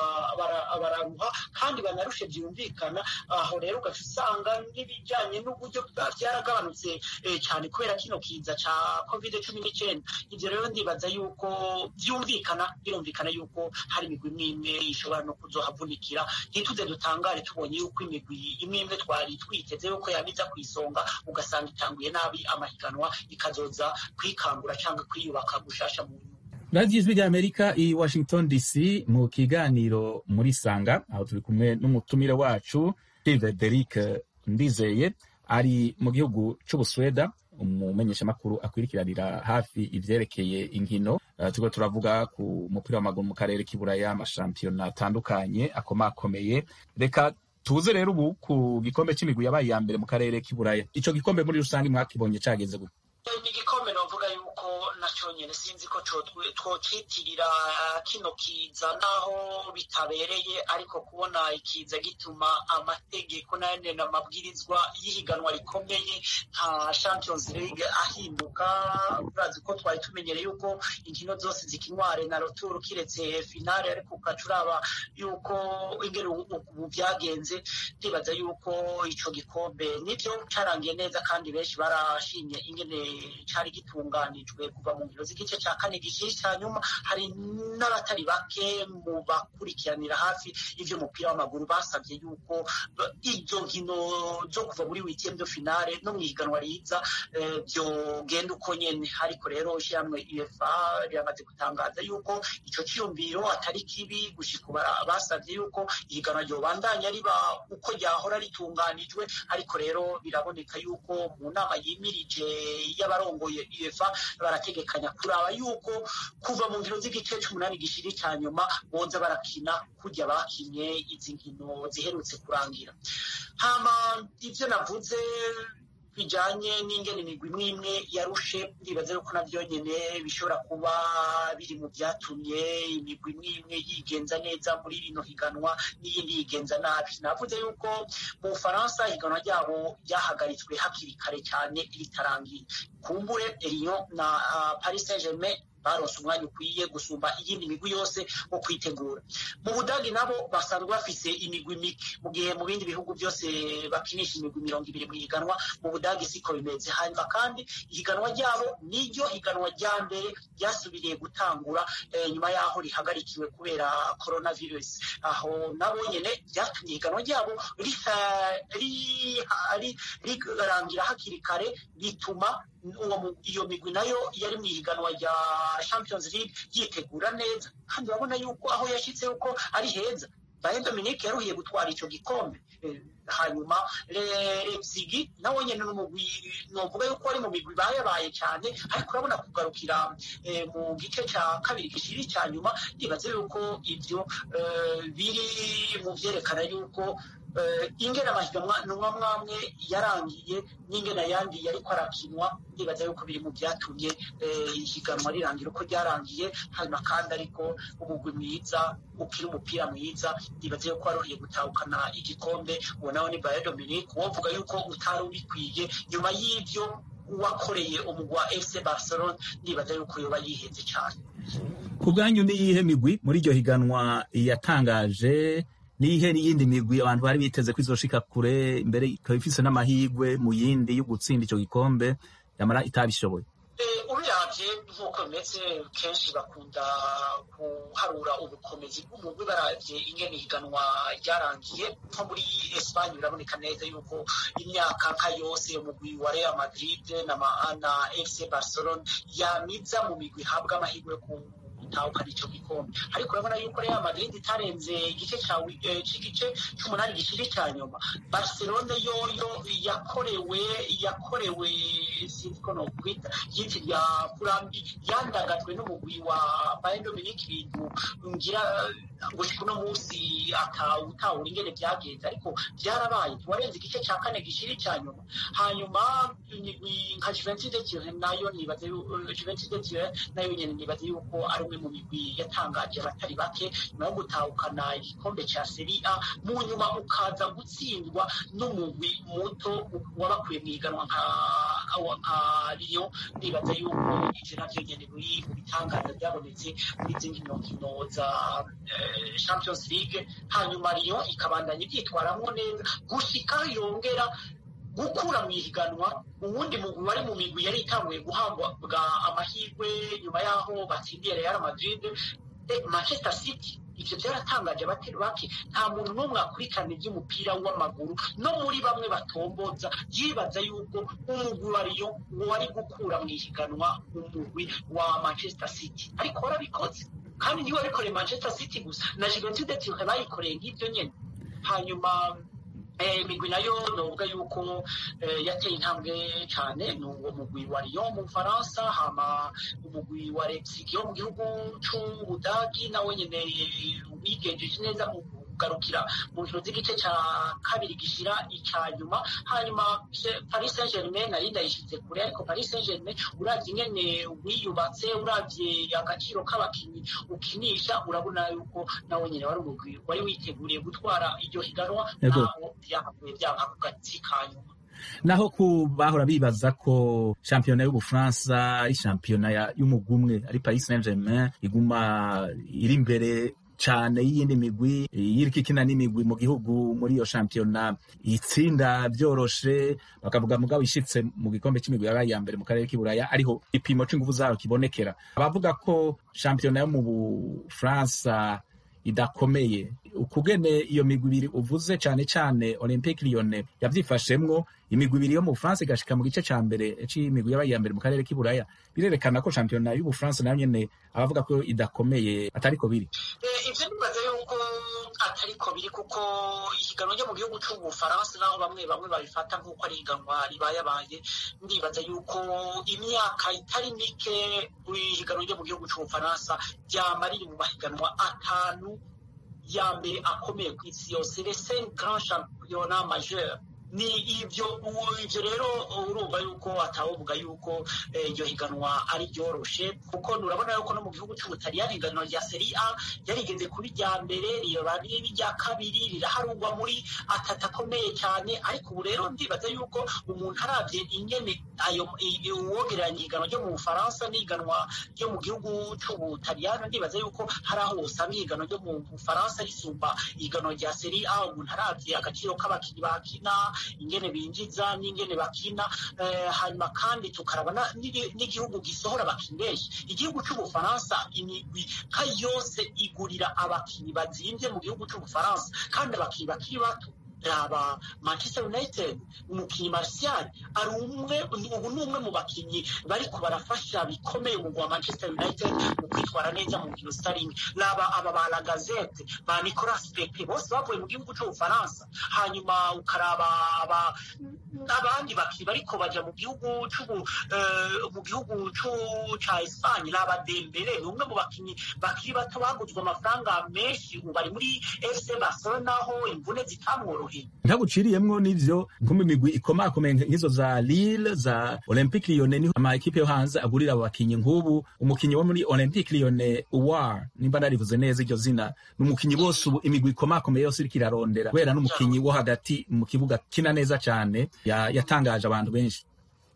bararuha kandi banarushe byumvikana aho rero ugaca usanga n'ibijyanye n'uburyo byaragabanutse cyane kubera kino kiza ca covid cumi n'icyenda ibyo rero ndibaza yuko byumvikana birumvikana yuko hari imigwi imwe imwe ishobora no kuzohavunikira ntituze dutangare tubonye yuko imigwi imwe imwe twari twiteze yuko yabiza ku isonga ugasanga itanguye nabi amahiganwa ikazoza kwikangura cyangwa kwiyubaka gushasha mu radiyo ijwi rya amerika i washington dc mu kiganiro muri sanga aho turi kumwe n'umutumire wacu frederic ndizeye ari mu gihugu c'ubusweda umumenyeshamakuru akwirikiranira hafi ivyerekeye inkino uh, turiko turavuga ku mupira w'amaguru mu karere k'iburaya amashampiyona atandukanye akomakomeye reka tuze rero ubu ku gikombe c'imigwi yabaye iya mbere mu karere k'iburaya ico gikombe muri rusange mwakibonye cageze gute ni igikombe novuga yuko nacyo nyine sinzi ko twocitirira kino kiza naho bitabereye ariko kubona ikiza gituma amategeko n'ayandi n'amabwirizwa y'ihiganwa rikomeye nka champions league ahinduka urazi ko twari tumenyereye yuko inkino zose zikinware na roturu kiretse finale ariko ukaca uraba yuko ingene ubu byagenze ndibaza yuko ico gikombe nivyo carangiye neza kandi benshi barashimye ingene cari gitunganijwe kuva mu nkino z'igice ca kane gishyishya hanyuma hari n'abatari bake mu bakurikiranira hafi ivy'umupira w'amaguru basabye yuko izo nkino zo kuva muri weekend finale no mw'ihiganwa riza vyogenda uko nyene ariko rero ishyirahamwe uefa riramaze gutangaza yuko ico ciyumviro atari kibi gushika basavye yuko ihiganwa ryobandanya riba uko ryahora ritunganijwe ariko rero biraboneka yuko mu nama yimirije y'abarongoye uefa barategekanya gutegekanya kuraba yuko kuva mu nkino z'igice c'umunani gishiri ca nyuma boza barakina kurya bakinye izi nkino ziherutse kurangira hama ivyo navuze bijanye n'ingene imigwi imwe imwe yarushe ndibaza yuko navyo nyene bishobora kuba biri mu vyatumye imigwi imwe imwe yigenza neza muri rino higanwa n'iyindi yigenza nabi navuze yuko mu bufaransa higanwa ryabo ryahagaritswe hakiri kare cyane ritarangiye kumbure Lyon na uh, Paris Saint-Germain baronse umwanya ukwiye gusumba iyindi migwi yose wo kwitegura mu budagi nabo basanzwe bafise imigwi mike mu gihe mu bindi bihugu byose bakinisha imigwi mirongo ibiri mu higanwa mu budagi siko bimeze hanyuma kandi ihiganwa ryabo niryo higanwa rya mbere ryasubiriye gutangura eh, nyuma y'aho rihagarikiwe kubera coronavirus aho nabo nyene byatumye ihiganwa ryabo rirangira hakiri kare bituma iyo migwi nayo yari mu ihiganwa rya champions league yitegura neza kandi urabona yuko aho yashyitse yuko ari heza Bayern Dominique yaruhiye gutwara ico gikombe hanyuma Leipzig nawe nyene n'umugwi novuga yuko ari mu migwi bayabaye cyane ariko urabona kugarukira mu gice ca kabiri gishiri ca nyuma ndibaze yuko ivyo biri mu vyerekana yuko ingene amahiganwa mwamwe yarangiye n'ingene ayandi yariko arakinwa ndibaza yuko biri mu vyatumye ihiganwa rirangira uko ryarangiye hanyuma kandi ariko umugwi mwiza ukiri umupira mwiza ndibaza yuko waruhiye gutahukana igikombe uwo nawe ni Bayern Dominique wovuga yuko utari ubikwiye nyuma y'ivyo wakoreye umugwi wa FC Barcelona ndibaza yuko yoba yihenze cyane ku bwanyu niyihe migwi muri iryo higanwa yatangaje nihe n'iyindi migwi abantu bari biteze ko izoshika kure imbere ikaba ifise n'amahigwe mu yindi yo gutsinda ico gikombe yamara itabishoboye ubiravye nk'uko bimeze kenshi bakunda guharura ubukomezi bw'umugwi baravye ingene ihiganwa ryarangiye nko muri Espagne biraboneka neza yuko imyaka nka yose umugwi wa Real Madrid na, na FC Barcelona yamiza mu migwi ihabwa amahirwe ku gutahukana ico gikombe ariko urabona yuko Real Madrid itarenze igice c'igice c'umunani gishiri ca nyuma Barcelona yoyo yakorewe yakorewe sinzi ko nokwita yiti rya kurambi yandagajwe n'umugwi wa Bayern Dominique ibintu ngira gushika uno musi atawutahura ingene vyagenze ariko vyarabaye warenze igice ca kane gishiri ca nyuma hanyuma imigwi nka Juventus de Turin nayo nibaze Juventus de Turin nayo nyene nibaze yuko ari umwe mu migwi yatangaje abatari bake nyuma yo gutahukana igikombe ca Serie A mu nyuma ukaza gutsindwa n'umugwi muto wabakuye mu iganwa nka nka Lyon ndibaza yuko ivyo navyo nyene biri mu bitangaza byabonetse muri zindi nkino za Champions League hanyuma Lyon ikabandanya ibyitwaramwo neza gushika yongera gukura mu ihiganwa uwundi mugwi wari mu migwi yari itanguye guhabwa amahirwe nyuma y'aho batsindiye Real Madrid Manchester City ivyo vyaratangaje abatari bake nta muntu n'umwe akurikirana ivy'umupira w'amaguru no muri bamwe batomboza yibaza yuko umugwi wa Lyon wari gukura mu ihiganwa umugwi wa Manchester City ariko warabikoze kandi niwe wabikoreye Manchester City gusa na Juventus de Turin bayikoreye nk'ivyo nyene hanyuma imigwi nayo novuga yuko yateye intambwe cyane ni uwo mugwi wa Lyon mu Bufaransa hama umugwi wa Leipzig wo mu gihugu c'Ubudagi nawe nyene wigenjeje neza mu kugarukira mu nkino z'igice ca kabiri gishira ica nyuma hanyuma Paris Saint-Germain nari ndayishize kure ariko Paris Saint-Germain uravye ingene wiyubatse uravye agaciro k'abakinyi ukinisha urabona yuko nawe nyene wari umugwi wari witeguriye gutwara iryo higanwa naho vyahavuye vyanka ku gatsi ka nyuma naho ku bahora bibaza ko shampiyona y'ubufaransa ari shampiyona y'umugwi umwe ari Paris Saint-Germain iguma iri imbere cane y'iyindi migwi yiriko ikina n'imigwi mu gihugu muri iyo shampiyona itsinda vyoroshe bakavuga mugabo ishitse mu gikombe c'imigwi yabaye iya mbere mu karere k'iburaya ariho ipimo c'inguvu zayo kibonekera abavuga ko shampiyona yo mu bufaransa idakomeye ukugene iyo migwi ibiri uvuze cane cane Olympique Lyonnais yavyifashemwo imigwi ibiri yo mu Bufaransa igashika mu gice ca mbere c'imigwi yabaye iya mbere mu karere k'iburaya birerekana ko shampiyona y'ubufaransa nayo nyene abavuga ko idakomeye atariko biri ivyo nibaza yuko ariko biri kuko ihiganwa ryo mu gihugu c'ubufaransa naho bamwe bamwe babifata nk'uko ari ihiganwa ribayabaye ndibaza yuko imyaka itari mike ihiganwa ryo mu gihugu c'ubufaransa ryama riri mu mahiganwa atanu ya mbere akomeye ku isi yose les cinq grands championnats majeurs ni ibyo ibyo rero urumva yuko atawovuga yuko iryo higanwa ari ryoroshe kuko urabona yuko no mu gihugu cy'ubutaliyani ihiganwa rya seri a yarigeze kuba irya mbere riba riba irya kabiri riraharugwa muri atatu akomeye cyane ariko ubu rero ndibaza yuko umuntu arabye ingene ayo uwogereranya ihiganwa ryo mu bufaransa n'ihiganwa ryo mu gihugu cy'ubutaliyani ndibaza yuko hari aho usanga ihiganwa ryo mu bufaransa risumba ihiganwa rya seri a umuntu arabye agaciro k'abakinnyi bakina ingene binjiza n'ingene bakina hanyuma kandi tukarabona n'igihugu gisohora abakinnyi benshi igihugu cy'ubufaransa imigwi nka yose igurira abakinnyi bazimbye mu gihugu cy'ubufaransa kandi abakinnyi bakiri bato raba manchester united umukinnyi martial ari umwe ubu ni umwe mu bakinnyi bariko barafasha bikomeye umugwi wa manchester united mu kwitwara neza mu nkino zitari nke raba aba ba lagazete ba nicolas pepe bose bavuye mu gihugu c'ubufaransa hanyuma ukaraba aba abandi bakinnyi bariko baja mu gihugu c'ubu mu gihugu ca espanye raba dembele ni umwe mu bakinnyi bakiri bato baguzwe amafaranga menshi ubu bari muri fc barcelona aho imvune zitamworoheye ntaguciriyemwo n'ivyo nko mu migwi ikomakomeye nk'izo za Lille za Olympique Lyonnais niho ama ekipe yo hanze agurira abo bakinyi nk'ubu umukinyi wo muri Olympique Lyonnais Uwar nimba narivuze neza iryo zina ni umukinyi bose ubu imigwi ikomakomeye yose iriko irarondera kubera n'umukinyi wo hagati mu kibuga kina neza cane yatangaje abantu benshi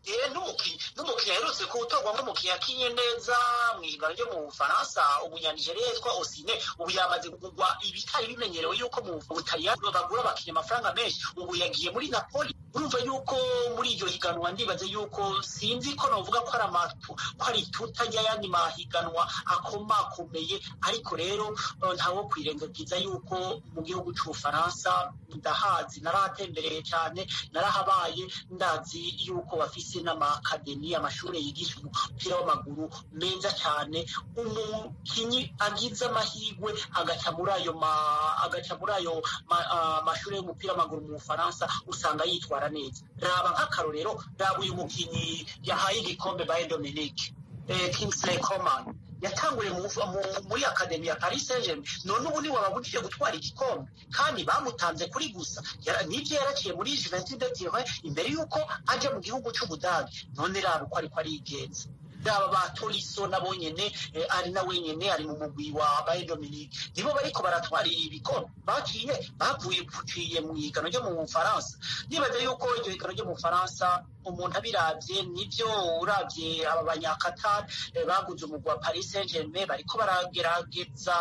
n'umukinnyi aherutse kuwutorwa nk'umukinnyi yakinye neza mu ihiganwa ryo mu bufaransa umunyanigeriya yitwa osine ubu yamaze kugurwa ibitari bimenyerewe yuko mu butaliyani bagura abakinnyi amafaranga menshi ubu yagiye muri napoli urumva yuko muri iryo higanwa ndibaze yuko sinzi ko novuga ko ari amatu ko ari ituta ry'ayandi mahiganwa akomakomeye ariko rero ntawo kwirengagiza yuko mu gihugu c'ubufaransa ndahazi narahatembereye cyane narahabaye ndazi yuko bafise n'amakademi amashuri yigisha umupira w'amaguru meza cyane umukinyi agize amahirwe agaca muri ayo agaca muri ayo mashuri y'umupira w'amaguru mu bufaransa usanga yitwara neza raba nk'akarorero raba uyu mukinyi yahaye igikombe baye dominique kingsley coman yatanguriye muri akademi ya paris saint germain none ubu niwe wabujije gutwara igikombe kandi bamutanze kuri gusa nibyo yaraciye muri juventus de turin imbere y'uko ajya mu gihugu cy'ubudage none raba uko ariko arigenza raba ba toriso nabo nyene ari na wenyene ari mu mugwi wa baye dominique nibo bariko baratwarira ibikombe baciye bavuye kuciye mu higano ryo mu bufaransa nibaza yuko iryo higano ryo mu bufaransa umuntu abiravye nivyo uravye aba banyakatari baguze umugwi wa paris saint germain bariko baragerageza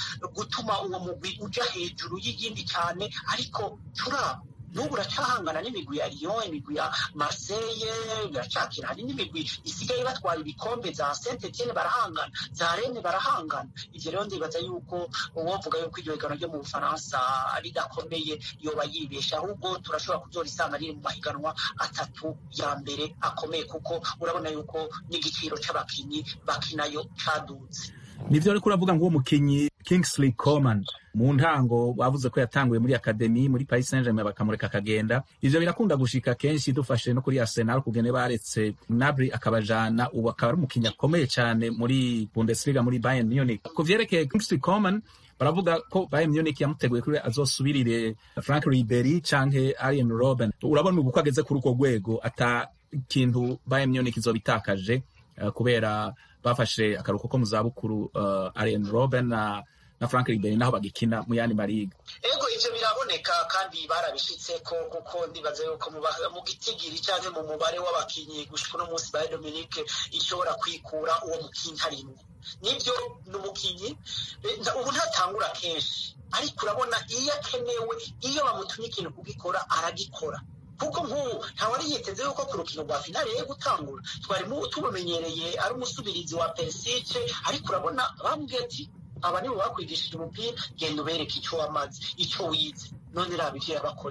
gutuma uwo mugwi uja hejuru y'iyindi cyane ariko turaba n'ubu uracahangana n'imigwi ya Lyon imigwi ya Marseille biracakira hari n'imigwi isigaye batwara ibikombe za Saint Etienne barahangana za Rennes barahangana ivyo rero ndibaza yuko uwovuga yuko iryo higanwa ryo mu Bufaransa ridakomeye yoba yibesha ahubwo turashobora kuzorisanga riri mu mahiganwa atatu ya mbere akomeye kuko urabona yuko n'igiciro c'abakinyi bakinayo cadutse nivyo ariko uravuga ngo uwo mukinyi Kingsley Coman mu ntango bavuze ko yatanguye muri akademi muri Paris Saint-Germain bakamureka akagenda ivyo birakunda gushika kenshi dufashe no kuri Arsenal kugene baretse Gnabry akabajana ubu akaba ari umukinyi akomeye cyane muri Bundesliga muri Bayern Munich ku vyerekeye Kingsley Coman baravuga ko Bayern Munich yamuteguye kuri azosubirire Frank Ribery canke Arjen Robben urabona ubu ko ageze kuri uko rwego ata kintu Bayern Munich izobitakaje uh, kubera bafashe akaruhuko ko mu zabukuru uh, Arjen Robben na na Frank Ribery naho bagikina mu yandi mariga ego ivyo biraboneka kandi barabishitseko kuko ndibaza yuko mu gitigiri canke mu mubare w'abakinyi gushika uno munsi Bayern Dominique ishobora kwikura uwo mukinyi harimwo nivyo ni umukinyi ubu ntatangura kenshi ariko urabona iyo akenewe iyo bamutumye ikintu kugikora aragikora kuko nk'ubu ntawari yiteze yuko ku rukino rwa finale ye gutangura twari tumumenyereye ari umusubirizi wa Perisic ariko urabona bambwiye ati aba nibo bakwigishije umupira genda ubereke icyo wamaze icyo wize none raba ivyo yabakoreye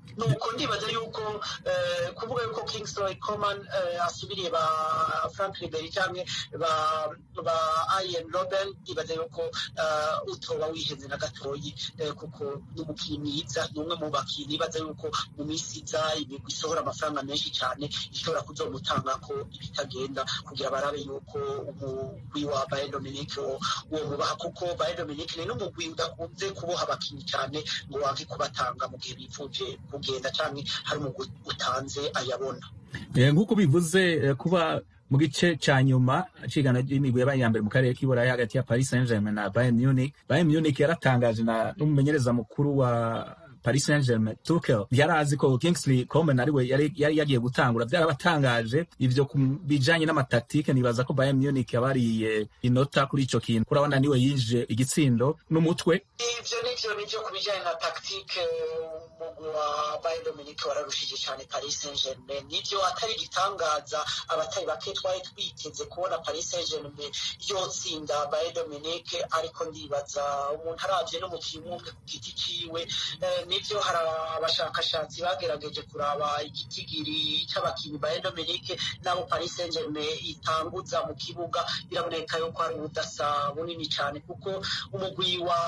nuko ndibaza yuko eh, kuvuga yuko Kingsley Coman eh, asubiriye ba Frank Ribery canke ba ba Ian Robben ndibaza yuko eh, utoba wihenze na gatoyi eh, kuko n'umukinnyi mwiza ni umwe mu bakinnyi nibaza yuko mu minsi iza imigwi isohora amafaranga menshi cyane ishobora kuzomutanga ko ibitagenda kugira barabe yuko umugwi wa Bayern Dominique wo wo mubaha kuko Bayern Dominique ni n'umugwi udakunze kuboha abakinnyi cyane ngo wange kubatanga mu gihe bipfuje kugenda canke hari umugwi utanze ayabona Eh, nk'uko bivuze eh, kuba mu gice ca nyuma cigana ry'imigwi yabaye iya mbere mu karere k'iburayi hagati ya paris saint germain na bayern munich bayern munich yaratangaje na n'umumenyereza mukuru wa paris saint germain tukel yari azi ko kingsley coman ariwe yari yari yagiye gutangura byarabatangaje ivyo ku bijanye n'amataktike nibaza ko bayern munich yabariye inota kuri ico kintu kurabona niwe yinje igitsindo n'umutwe ivyo nivyo nivyo ku bijanye na tactique umugwi wa Bayern Dominique wararushije cyane Paris Saint-Germain nivyo atari igitangaza abatari bake twari twiteze kubona Paris Saint-Germain yotsinda Bayern Dominique ariko ndibaza umuntu aravye n'umukinnyi umwe ku giti ciwe eh, nivyo hari abashakashatsi bagerageje kuraba igitigiri c'abakinyi Bayern Dominique n'abo Paris Saint-Germain itanguza mu kibuga biraboneka yuko hari ubudasa bunini cyane kuko umugwi wa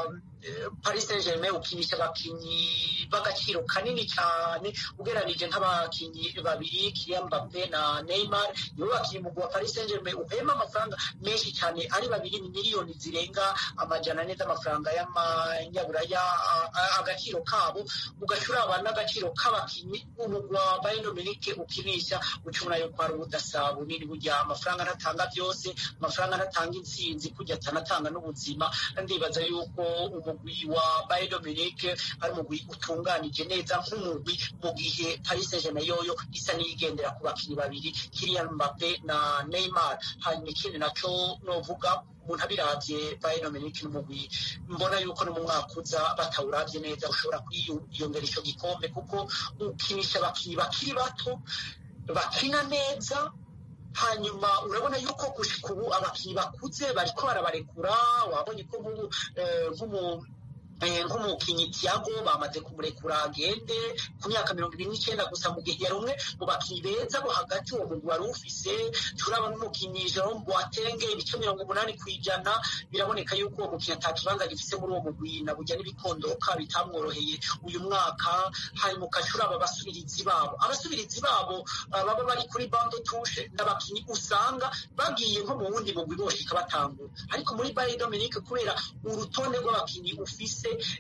eh, Paris Saint-Germain ukinisha abakinyi b'agaciro kanini cyane ugeranije nk'abakinyi babiri Kylian Mbappe na Neymar nibo bakinyi umugwi wa Paris Saint-Germain uhema amafaranga menshi cyane ari babiri ni miliyoni zirenga amajana ane z'amafaranga y'amanyaburaya a- a- agaciro kabo ugacuraba n'agaciro k'abakinyi umugwi wa Bayern Dominique ukinisha ucubona yuko hari ubudasa bunini burya amafaranga ntatanga byose amafaranga ntatanga intsinzi kujya atanatanga n'ubuzima ndibaza yuko umugwi wa Bayern Dominique ari umugwi utunganije neza nk'umugwi mu gihe Paris Saint-Germain yoyo isa n'iyigendera ku bakinyi babiri Kylian Mbappe na Neymar hanyuma ikindi naco novuga umuntu abiravye Bayern Dominique n'umugwi mbona yuko no mu mwaka uza batawuravye neza ushobora kwiyongera ico gikombe kuko ukinisha abakinyi bakiri bato bakina neza hanyuma urabona yuko gushika ubu abakinyi bakuze bariko barabarekura wabonye ko nk'ubu eh, nk'umu eh, nk'umukinyi Thiago bamaze kumurekura agende ku myaka mirongo ibiri n'icyenda gusa mu gihe yari umwe mu bakinyi beza bo hagati uwo mugwi wari ufise turaba n'umukinyi Jerome Boateng ibice mirongo umunani ku ijana biraboneka yuko uwo mukinyi ata kibanza gifise muri uwo mugwi na burya n'ibikondoka bitamworoheye uyu mwaka hanyuma ukacuraba abasubirizi babo abasubirizi babo uh, baba bari kuri bando tushe n'abakinyi usanga bagiye nko mu wundi mugwi boshika batangura ariko muri Bayern Dominique kubera urutonde rw'abakinyi ufise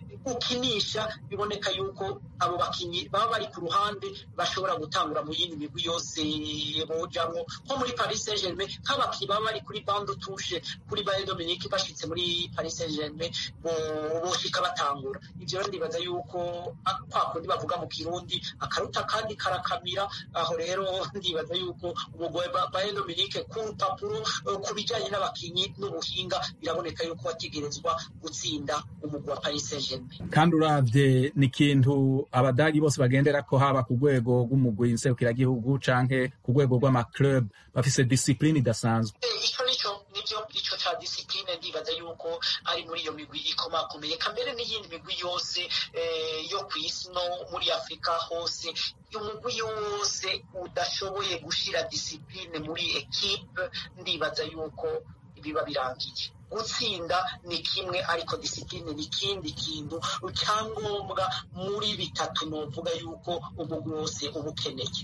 ukinisha biboneka yuko abo bakinyi baba bari ku ruhande bashobora gutangura mu yindi migwi yose bojamwo nko muri Paris Saint-Germain nk'abakinyi baba bari kuri bando tushe kuri Bayern Dominique bashitse muri Paris Saint-Germain bo- boshika batangura ivyo rero ndibaza yuko a- kwa kundi bavuga mu kirundi akaruta kandi karakamira aho rero ndibaza yuko umugwi wa Bayern Dominique ku rupapuro eh, ku bijanye n'abakinyi n'ubuhinga biraboneka yuko wategerezwa gutsinda umugwi wa Paris Saint-Germain kandi uravye ni ikintu abadagi bose bagendera ko haba ku rwego rw'umugwi nserukiragihugu canke ku rwego rw'amaclub bafise disipline idasanzwe Eh, ico nico nivyo ico ca discipline ndibaza yuko ari muri iyo migwi ikomakomeye kambere n'iyindi migwi yose eh, yo kw'isi no muri afurika hose umugwi yose udashoboye gushira discipline muri ekipe ndibaza yuko biba birangiye gutsinda ni kimwe ariko disipline ni ikindi kintu cyangombwa muri bitatu novuga yuko umugwi wose uba ukeneye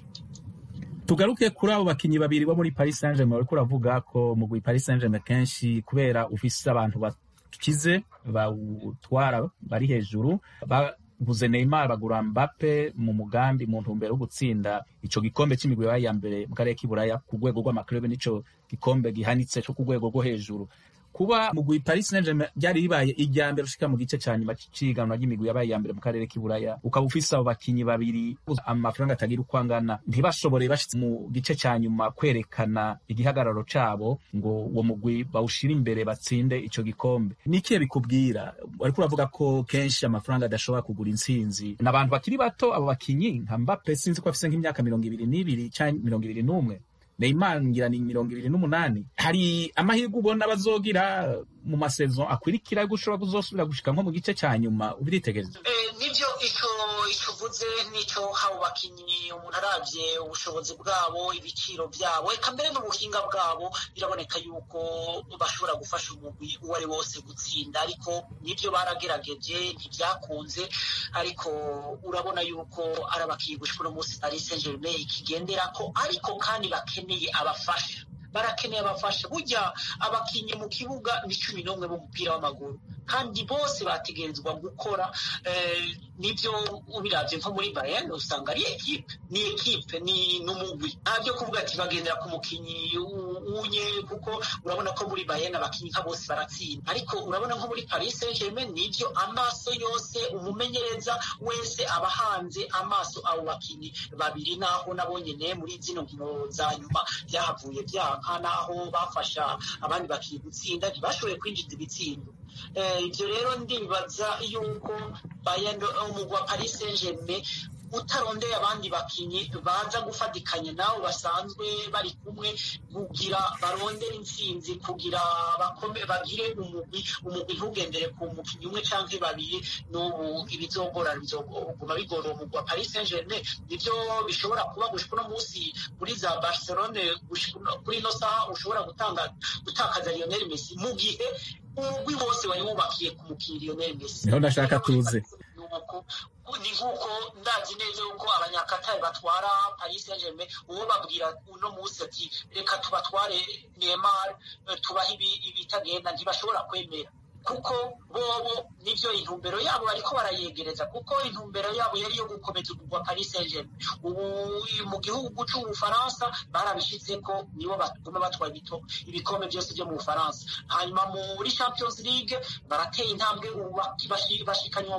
tugaruke kuri abo bakinyi babiri bo muri paris saint germain bariko uravuga ko mugwi paris saint germain kenshi kubera ufise abantu bakize bawutwara bari hejuru baguze neymar bagura mbappe mu mugambi mu ntumbero yo gutsinda ico gikombe c'imigwi yabaye iya mbere mu karere k'iburaya ku rwego rw'amaklube n'ico gikombe gihanitse co ku rwego rwo hejuru kuba mugwi paris saint germain ryari ribaye irya mbere ushika mu gice ca nyuma c'iganwa ry'imigwi yabaye iya mbere mu karere k'iburaya ukaba ufise abo bakinyi babiri amafaranga atagira uko angana ntibashobore bashitse mu gice ca nyuma kwerekana igihagararo cabo ngo uwo mugwi bawushire imbere batsinde ico gikombe nikiye bikubwira ariko uravuga ko kenshi amafaranga adashobora kugura intsinzi n'abantu bakiri bato abo bakinyi nka mbappe sinzi ko afise nk'imyaka mirongo ibiri n'ibiri canke mirongo ibiri n'umwe Neymar ngira ni mirongo ibiri n'umunani hari amahirwe ubona bazogira mu masezo akurikira yo gushobora kuzosubira gushika nko mu gice ca nyuma ubiritegereza Eh, nivyo ico icyo uvuze nicyo haba bakinnyi umuntu arabye ubushobozi bwabo ibiciro byabo reka mbere n'ubuhinga bwabo biraboneka yuko bashobora gufasha umugwi uwo ari wose gutsinda ariko nibyo baragerageje ntibyakunze ariko urabona yuko ari abakinnyi gushika uno munsi paris saint germain ikigendera ko ariko kandi bakeneye abafasha barakeneye abafasha burya abakinnyi mu kibuga ni cumi n'umwe b'umupira w'amaguru kandi bose bategerezwa gukora nibyo ubirabye nko muri bayern usanga ari ekipe ni ekipe ni n'umugwi nta byo kuvuga ati bagendera ku mukinnyi unye kuko urabona ko muri bayern abakinnyi nka bose baratsinda ariko urabona nko muri paris saint germain nibyo amaso yose umumenyereza wese aba hanze amaso abo bakinnyi babiri naho nabo nyene muri zino nkino za nyuma byahavuye byanka naho bafasha abandi bakinnyi gutsinda ntibashoboye kwinjiza ibitsindo ibyo rero ndibaza yuko umugwa wa paris saint germain utarondeye abandi bakinnyi baza gufatikanya nabo basanzwe bari kumwe kugira barondere intsinzi kugira bagire umugwi umugwi ntugendere ku mukinnyi umwe cyangwa babiri n'ubu ibizogora bizoguma bigora umugwi wa paris saint germain nibyo bishobora kuba gushika uno munsi muri za barcelone kuri ino saha ushobora gutanga gutakaza lionel messi mu gihe umugwi wose wari wubakiye ku mukinnyi lionel messi niho ndashaka tuze ni nk'uko ndazi neza yuko abanyakatari batwara paris saint germain uwo babwira uno munsi ati reka tubatware neymar tubahe ibitagenda ntibashobora kwemera kuko bobo nivyo intumbero yabo bariko barayegereza kuko intumbero yabo yari yo gukomeza umugwa paris saint germain ubu mu gihugu c'ubufaransa barabishizeko nibo baguma batwara ibikombe byose vyo mu bufaransa hanyuma muri champions league barateye intambwe bashikanywa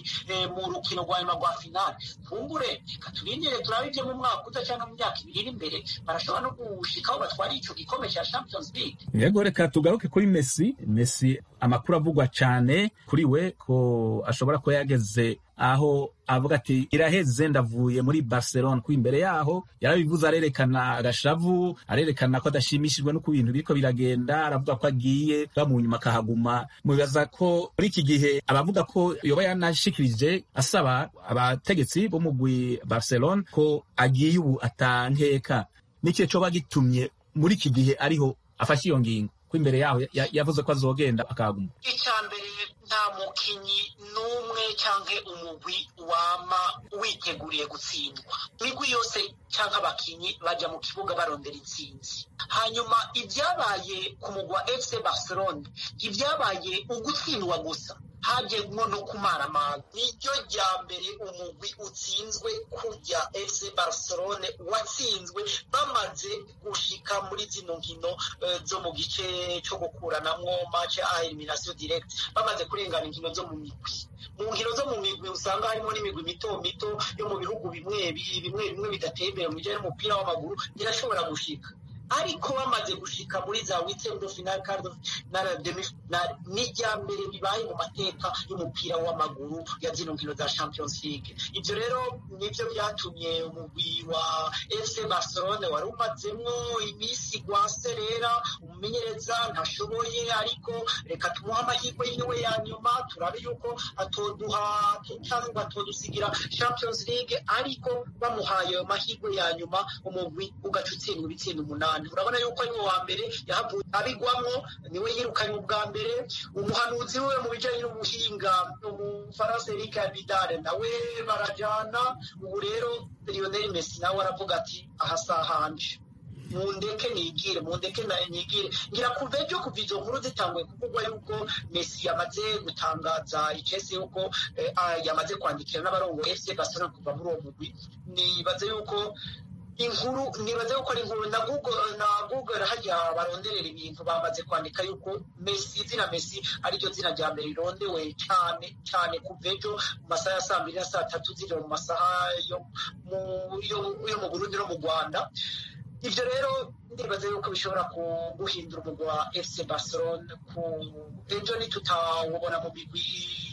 mu rukino rwa nyuma rwa finale kumbure reka turindire turabe ivyo mu mwaka uza canke mu myaka ibiri iri imbere barashobora no gushikaho batwara ico gikombe ca champions league yego reka tugaruke kuri messi messi amakuru avugwa cyane kuri we ko ashobora kuba yageze aho avuga ati iraheze ndavuye muri barcelona ko imbere yaho yarabivuze arerekana agashavu arerekana ko adashimishijwe n'uko ibintu biriko biragenda aravuga ko agiye mu nyuma akahaguma mubibaza ko muri iki gihe abavuga ko yoba yanashikirije asaba abategetsi b'umugwi barcelona ko agiye ubu atankeka n'ikihe coba gitumye muri iki gihe ariho afashe iyo ngingo ko imbere yaho yavuze ko azogenda akaguma icya mbere nta mukinyi n'umwe cyangwa umugwi wama witeguriye gutsindwa imigwi yose cyangwa abakinyi bajya mu kibuga barondera intsinzi hanyuma ibyabaye ku mugwa fc barcelone ibyabaye ugutsindwa gusa hajyemo no kumaramara niryo rya mbere umugwi utsinzwe kujya fc barcelone watsinzwe bamaze gushika muri zino nkino zo mu gice cyo gukuranamwo match a elimination direct bamaze kurengana inkino zo mu migwi mu nkino zo mu migwi usanga harimo n'imigwi mito mito yo mu bihugu bimwe bimwe bimwe bidateye imbere mu bijyanye n'umupira w'amaguru irashobora gushika ariko bamaze gushika muri za weekend final card na demi final ni rya mbere bibaye mu mateka y'umupira w'amaguru ya zino nkino za Champions League ibyo rero nibyo byatumye umugwi wa FC Barcelona wari umazemwo iminsi gwaserera umumenyereza ntashoboye ariko reka tumuhe amahirwe yiwe ya nyuma turabe yuko atoduha cyangwa atodusigira Champions League ariko bamuhaye ayo mahirwe ya nyuma umugwi ugaca utsindwa ibitsinda umunani urabona yuko ari wa mbere yahavuye abigwamwo niwe yirukanye ubwa mbere umuhanuzi we mu bijyanye n'ubuhinga umufaransa Eric Abidal nawe barajyana ubu rero Lionel Messi nawe aravuga ati aha sahanje mundeke nigire mundeke nigire ngira kuva ejo kuva izo nkuru zitanguye kuvugwa yuko Messi yamaze gutangaza icese yuko yamaze kwandikira n'abarongo FC Barcelona kuva muri uwo mugwi nibaze yuko inkuru nibaze yuko ari inkuru na google na google hajya baronderera ibintu bamaze kwandika yuko Messi izina Messi ariryo zina rya mbere rirondewe cyane cyane kuva ejo mu masaha ya saa mbiri na saa tatu ziri mu masaha yo mu yo mu Burundi no mu Rwanda ibyo rero ndibaza yuko bishobora guhindura umugwa wa FC Barcelona ku ejo nitutawubona mu migwi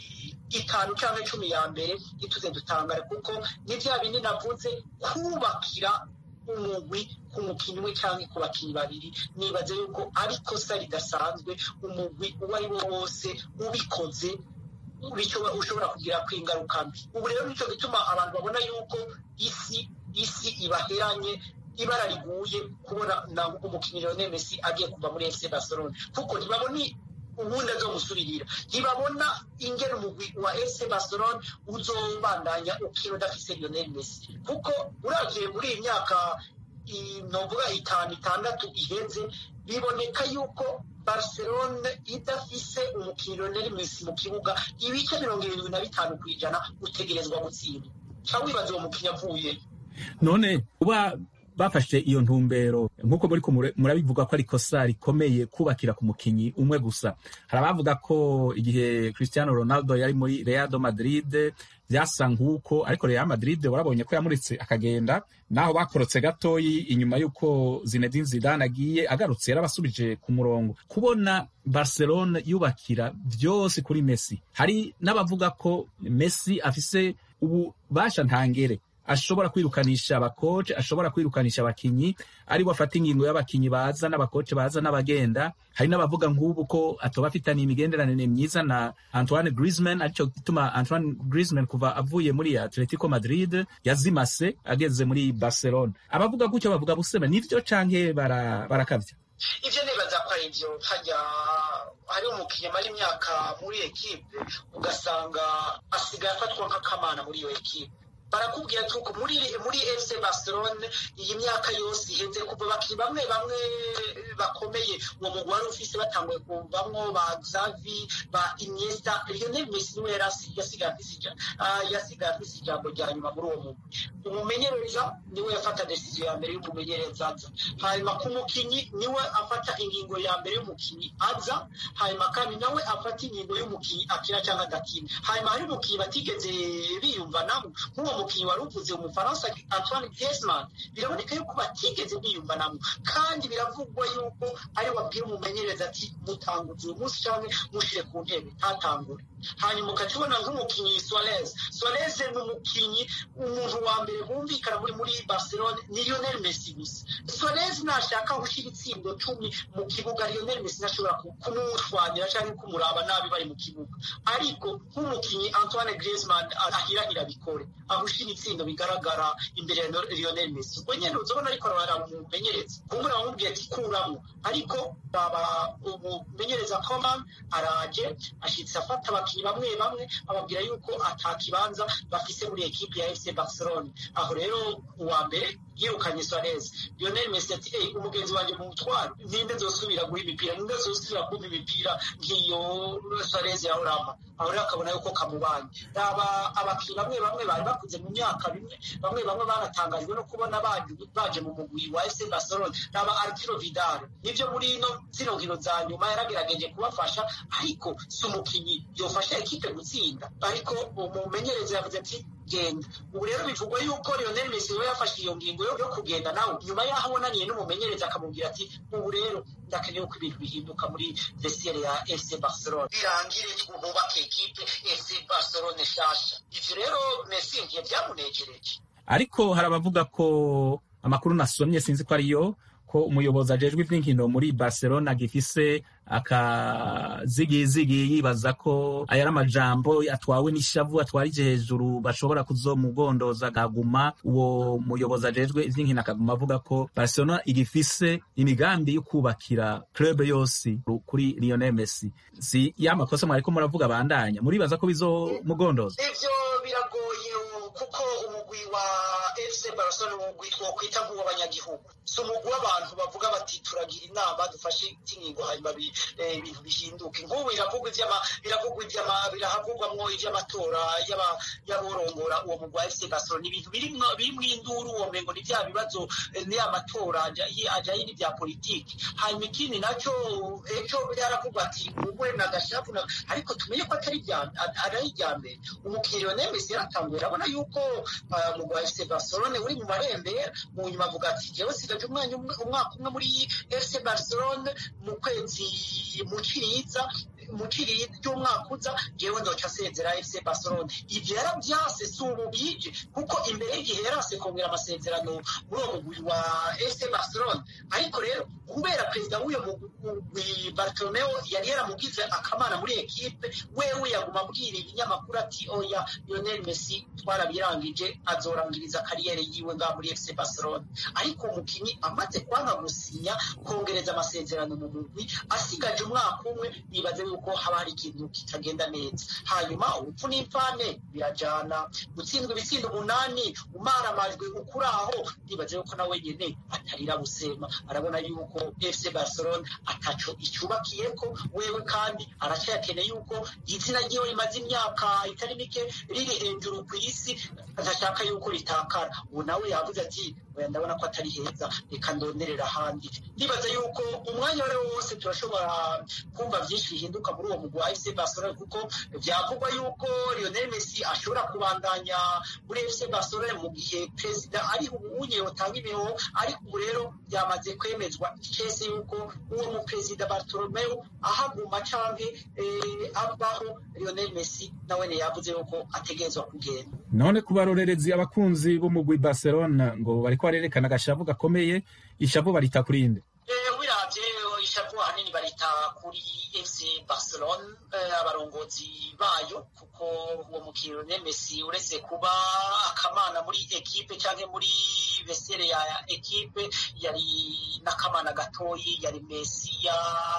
itanu cyangwa icumi ya mbere ntituze dutangare kuko ni bya bindi navuze kubakira umugwi ku mukinnyi umwe cyangwa ku bakinnyi babiri nibaze yuko ari ikosa ridasanzwe umugwi uwo ari wo wose ubikoze bico- ushobora kugira ku ingaruka mbi ubu rero nicyo gituma abantu babona yuko isi isi ibaheranye ibara riguye kubona na umukinnyi Lionel Messi agiye kuva muri FC Barcelona kuko ntibabona ubundi azomusuririra ntibabona ingene umugwi wa FC Barcelona uzobandanya ukina udafise Lionel Messi kuko uravye muri iyi myaka i- novuga itanu itandatu iheze biboneka yuko Barcelona idafise umukinnyi Lionel Messi mu kibuga ibice mirongo irindwi na bitanu ku ijana utegerezwa gutsinda ca wibaza uwo mukinnyi avuye none kuba bafashe iyo ntumbero nk'uko muri ko mure- murabivuga ko ari ikosa rikomeye kubakira ku mukinyi umwe gusa hari abavuga ko igihe cristiano ronaldo yari muri real madrid byasa nk'uko ariko real madrid warabonye ko yamuritse akagenda naho bakorotse gatoyi inyuma y'uko zinedine zidane agiye agarutse yarabasubije ku murongo kubona barcelona yubakira byose kuri messi hari n'abavuga ko messi afise ububasha ntangere ashobora kwirukanisha abakoce ashobora kwirukanisha abakinyi ari we afata ingingo y'abakinyi baza n'abakoce baza n'abagenda hari n'abavuga nk'ubu ko atoba afitaniye imigenderanire myiza na antoine griezmann aricyo gituma antoine griezmann kuva avuye muri atletico madrid yazimase ageze muri barcelona abavuga gutyo bavuga busema nivyo canke bara- barakavya ivyo nibaza ko ari ivyo hajya hari umukinnyi amara imyaka muri ekipe ugasanga asigaye afatwa nk'akamana muri iyo ekipe barakubwira tuko muri muri FC Barcelona iyi myaka yose iheze kuva bakiri bamwe bamwe bakomeye uwo mugwi wari ufise batanguye kuvamwo ba Xavi ba Iniesta Lionel Messi niwe yari asi- yasigaye afise ija- ah, yasigaye afise ijambo rya nyuma muri uwo mugwi umumenyereza niwe yafata decision ya mbere y'umumenyereza aza hanyuma ku mukinyi niwe afata ingingo ya mbere y'umukinyi aza hanyuma kandi nawe afata ingingo y'umukinyi akina cyangwa adakina hanyuma hari umukinyi batigeze biyumvanamo nk'uwo mukinyi wari uvuze umufaransa Antoine Griezmann biraboneka yuko batigeze biyumvanamo kandi biravugwa yuko ari wabwira umumenyereza ati mutanguze uyu munsi cyangwa mushire ku ntebe ntatangure hanyuma ukaca ubona nk'umukinyi Suarez Suarez ni umukinyi umuntu wa mbere bumvikana muri muri Barcelona ni Lionel Messi gusa Suarez nashaka gushyira itsindo cumi mu kibuga Lionel Messi ntashobora ku- kumushwanira cyangwa kumuraba nabi bari mu kibuga ariko nk'umukinyi Antoine Griezmann ahirahira bikore aho ushyira itsindo bigaragara imbere ya Lionel Messi ubwo nyine uzabona ariko aramumenyereza kumbura bamubwiye ati kuramo ariko baba umumenyereza Coman araje ashitse afata abakinnyi bamwe bamwe ababwira yuko atakibanza bafise muri ekipe ya FC Barcelona aho rero uwa mbere yirukanye Suarez Lionel Messi ati hey, umugenzi wanjye mu mutwaro ninde nzosubira guha imipira ninde nzosubira kumpa imipira nk'iyo Suarez yahorama aho rero akabona yuko kamubanye aba abakinnyi bamwe bamwe bari bakuze mu myaka bimwe bamwe bamwe banatangajwe no kubona baje baje mu mugwi wa FC Barcelona aba Arturo Vidal nivyo muri ino zino nkino za nyuma yaragerageje kubafasha ariko si umukinyi yofasha ekipe gutsinda ariko umumenyereza yavuze ati genda ubu rero bivugwa yuko Lionel Messi we yafashe iyo ngingo yo yo kugenda nawe nyuma y'aho abonaniye n'umumenyereza akamubwira ati ubu rero ndakeneye ko ibintu bihinduka muri vestiaire ya FC Barcelona birangire twubake ekipe FC Barcelona nshasha ivyo rero Messi ngiye byamunejereje ariko hari abavuga ko amakuru nasomye sinzi ko ariyo ko umuyobozi ajejwe ivy'inkino muri barcelona gifise akazigizigi yibaza ko aya ari amajambo atwawe n'ishavu atwarije hejuru bashobora kuzomugondoza akaguma uwo muyobozi ajejwe ivy'inkino akaguma avuga ko barcelona igifise imigambi yo kubakira club yose kuri lionel messi si ya makosa mwariko muravuga bandanya muribaza ko bizomugondoza ivyo biragoye kuko umugwi wa FC Barcelona umugwi twokwita nk'uw'abanyagihugu si umugwi w'abantu bavuga bati turagira inama dufashe ingingo hanyuma bi- eh, ibintu bihinduke nk'ubu biravugwa ivy'ama biravugwa ivy'ama birahavugwamwo ivy'amatora y'aba- y'aborongora uwo mugwi wa FC Barcelona ibintu birimwo birimwo induru uwo mengo ni vya bibazo eh, ni amatora aja- yi- ajanye n'ivya politiki hanyuma ikindi naco ejo byaravugwa ati ubwe na gashapu na- ariko tumenye ko atari irya- atari irya mbere umukinnyi Lionel Messi yaratanguye urabona yuko ah, umugwi wa FC Barcelona uri mu marembera mu nyuma avuga ati jewe sigaje umwanya umwe- umwaka umwe muri FC Barcelona mu kwezi mu Ciriza mu kiri ry'umwaka uza jewe ndoca asezera fc barcelona ivyo yaravyase si ubu bije kuko imbere y'igihe yarase kongera amasezerano muri uwo mugwi wa fc barcelona ariko rero kubera perezida w'uyo mugwi bartolomeo yari yaramugize akamana muri ekipe wewe yaguma abwira ibinyamakuru ati oya lionel messi twarabirangije azorangiriza kariyeri yiwe ngaha muri fc barcelona ariko umukinyi amaze kwanga gusinya kongereza amasezerano mu mugwi asigaje umwaka umwe nibaze yuko haba hari ikintu kitagenda neza hanyuma urupfu n'imfane birajana gutsindwa ibitsindo umunani umara amajwi ukuri aho nibaze yuko nawe nyene atarira busema arabona yuko fc barcelona ataco icyubakiyeko wewe kandi aracyakeneye yuko izina ryiwe rimaze imyaka itari mike riri hejuru ku isi adashaka yuko ritakara ubu nawe yavuze ati oya ndabona ko atari heza reka ndonderera ahandi ndibaza yuko umwanya wari wose turashobora kumva byinshi bihinduka muri uwo mugwi wa fc barcelona kuko byavugwa yuko lionel messi ashobora kubandanya muri fc barcelona mu gihe perezida ari ubunye yotanga imihoho ariko ubu rero byamaze kwemezwa ikese yuko uwo muperezida bartolomeo ahaguma canke eh, avaho lionel messi nawene yavuze yuko ategerezwa kugenda none ku barorerezi abakunzi b'umugwi barcelona ngo bariko barerekana agashavu gakomeye ishavu barita kurinde Eh, wiravye ishavu ahanini barita kuri fc barcelona eh, abarongozi bayo kuko uwo mukino ne messi uretse kuba akamana muri ekipe canke muri vesere ya ekipe yari n'akamana gatoyi yari mesiya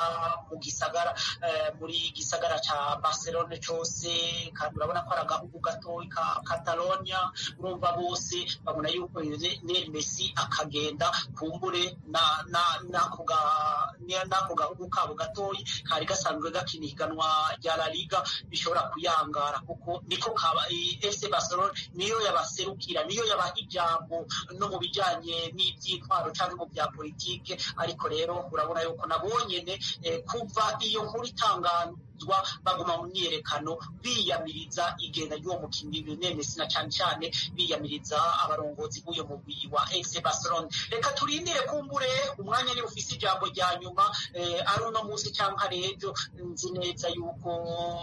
mu gisagara eh, muri gisagara ca barcelona cose kandi urabona ko ari agahugu gatoyi ka catalonia urumva bose babona yuko lionel messi akagenda kumbure na na nako ga- ni- n'ako gahugu kabo gatoyi kari gasanzwe gakina ihiganwa rya la liga bishobora kuyangara kuko niko kaba i- fc barcelona niyo yabaserukira niyo yabaha ijambo no mu bijanye n'ivyintwaro canke mu bya politike ariko rero urabona yuko nabonyene eh, kuva iyo nkuru itangazwa baguma mu myiyerekano biyamiriza igenda ry'uwo mukinnyi Lionel Messi na cane cane biyamiriza abarongozi b'uyo mugwi wa FC Barcelona reka turindire kumbure umwanya ni ufise ijambo rya nyuma eh, ari uno munsi canke ari ejo nzi neza yuko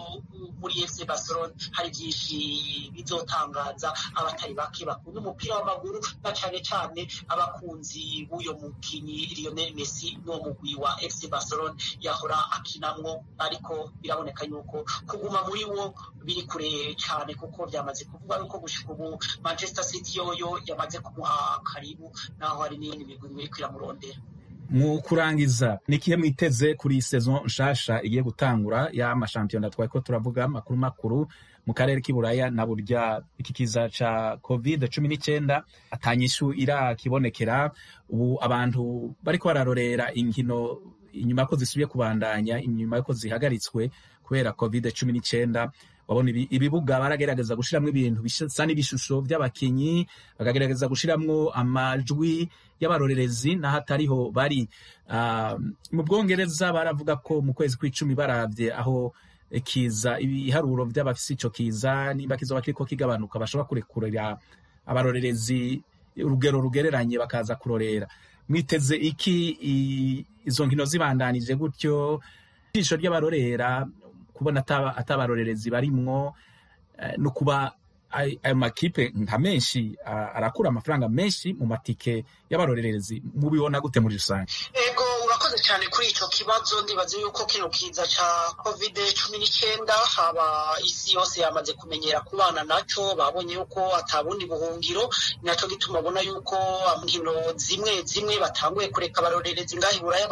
muri FC Barcelona hari byinshi bizotangaza abatari bake bakunda umupira w'amaguru na cane cane abakunzi b'uyo mukinyi Lionel Messi n'uwo mugwi wa FC Barcelona yahora akinamwo ariko biraboneka yuko kuguma muri wo biri kure cyane kuko byamaze kuvugwa yuko gushika ubu Manchester City yoyo yamaze kumuha karibu naho hari n'iyindi migwi iri kwiramurondera mu kurangiza ni ikihe mwiteze kuri saison nshasha igiye gutangura y'amashampiyona twari ko turavuga makuru makuru mu karere k'iburaya na burya iki kiza ca covid cumi n'icyenda atanyishu irakibonekera ubu abantu bariko bararorera inkino inyuma ko zisubiye kubandanya inyuma yuko zihagaritswe kubera covid cumi n'icyenda wabona ibi- ibibuga baragerageza gushiramwo ibintu bisa n'ibishusho by'abakinyi bakagerageza gushiramwo amajwi y'abarorerezi n'ahatariho bari Ah, mu bwongereza baravuga ko mu kwezi kw'icumi baravye aho eh, kiza ibiharuro vy'abafise ico kiza niba kizoba kiriko kigabanuka bashobora kurekurira abarorerezi urugero rugereranye bakaza kurorera mwiteze iki i- izo nkino zibandanije gutyo ijisho ry'abarorera kubona ataba- atabarorerezi barimwo eh, no kuba ay- ayo makipe nka menshi ah, arakura amafaranga menshi mu matike y'abarorerezi mubibona gute muri rusange ego urakoze cyane kuri icyo kibazo ndibaza yuko kino kiza cya covid cumi n'icyenda haba isi yose yamaze kumenyera kubana nacyo babonye yuko atabundi buhungiro ni nacyo gituma ubona yuko nkino zimwe zimwe batanguye kureka abarorerezi ngaho i buraya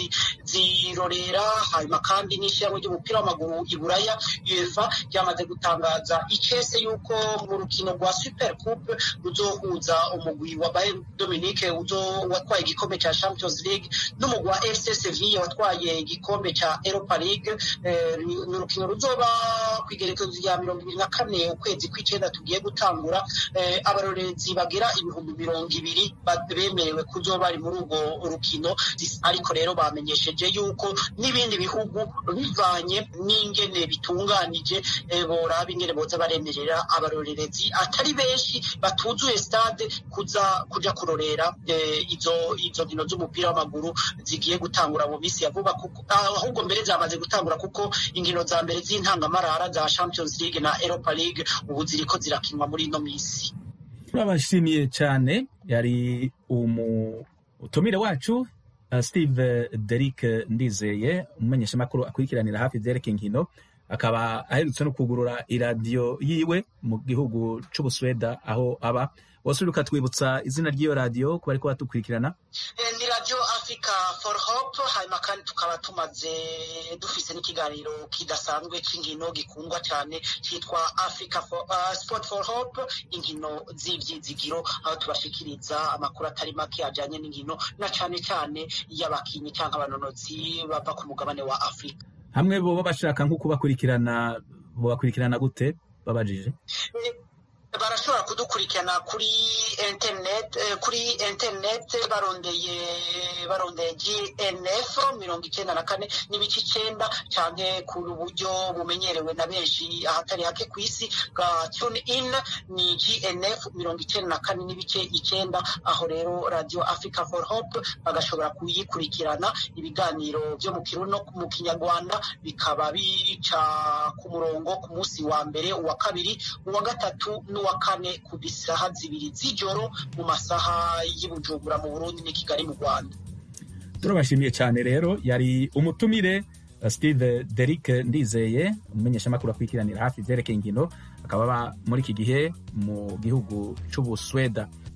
bakazirorera hanyuma kandi n'ishyirahamwe ry'umupira w'amaguru i buraya uefa ryamaze gutangaza ikese yuko mu rukino rwa super coupe ruzohuza umugwi wa bayern dominique uzo watwaye igikombe cya champions league n'umugwi wa fc sevilla watwaye igikombe cya europa league Eh, ni ni urukino ruzoba ku igerekezo rya mirongo ibiri na kane ukwezi kw'icyenda tugiye gutangura Eh, abarorerezi bagera ibihumbi mirongo ibiri ba- bemerewe kuzoba bari muri urwo rukino ariko rero bamenyesheje yuko n'ibindi bihugu bivanye n'ingene bitunganije eh, boraba ingene boza baremerera abarorerezi atari benshi batuzuye stade kuza kuja kurorera eh, izo izo nkino z'umupira w'amaguru ziri zigiye gutangura mu minsi ya vuba kuko ahubwo mbere zamaze gutangura kuko inkino za mbere z'intangamarara za Champions League na Europa League ubu ziriko zirakinwa muri ino minsi turabashimiye cyane yari umutumire wacu uh, Steve Derrick Ndizeye umumenyeshamakuru akurikiranira hafi ivyerekeye inkino akaba aherutse no kugurura iradiyo yiwe mu gihugu c'Ubusweda aho aba wose uri ukatwibutsa izina ry'iyo radiyo kuba ariko batukurikirana ni radio africa for hope hanyuma kandi tukaba tumaze dufise n'ikiganiro kidasanzwe c'inkino gikundwa cyane cyitwa africa for, uh, sport for hope inkino z'ivyizigiro aho tubashikiriza amakuru atari make ajanye n'inkino na cane cane y'abakinyi canke abanonozi bava ku mugabane wa afurika hamwe boba bashaka nko kubakurikirana bobakurikirana gute babajije barashobora kudukurikirana kuri internet kuri internet barondeye barondeye gnf mirongo icyenda na kane n'ibice icyenda canke ku buryo bumenyerewe na benshi ahatari hake ku isi bwa tune in ni gnf mirongo icyenda na kane n'ibice icyenda aho rero radio africa for hope bagashobora kuyikurikirana ibiganiro byo mu kirundi no mu kinyarwanda bikaba bica ku murongo ku munsi wa mbere uwa kabiri uwa gatatu n'uwa kane ku bisaha zibiri z'ijoro mu masaha y'Ibujumbura mu Burundi n'i Kigali mu Rwanda turabashimiye cyane rero yari umutumire uh, Steve Derrick Ndizeye umumenyeshamakuru akurikiranira hafi ivyerekeye inkino akaba aba muri iki gihe mu gihugu c'Ubusweda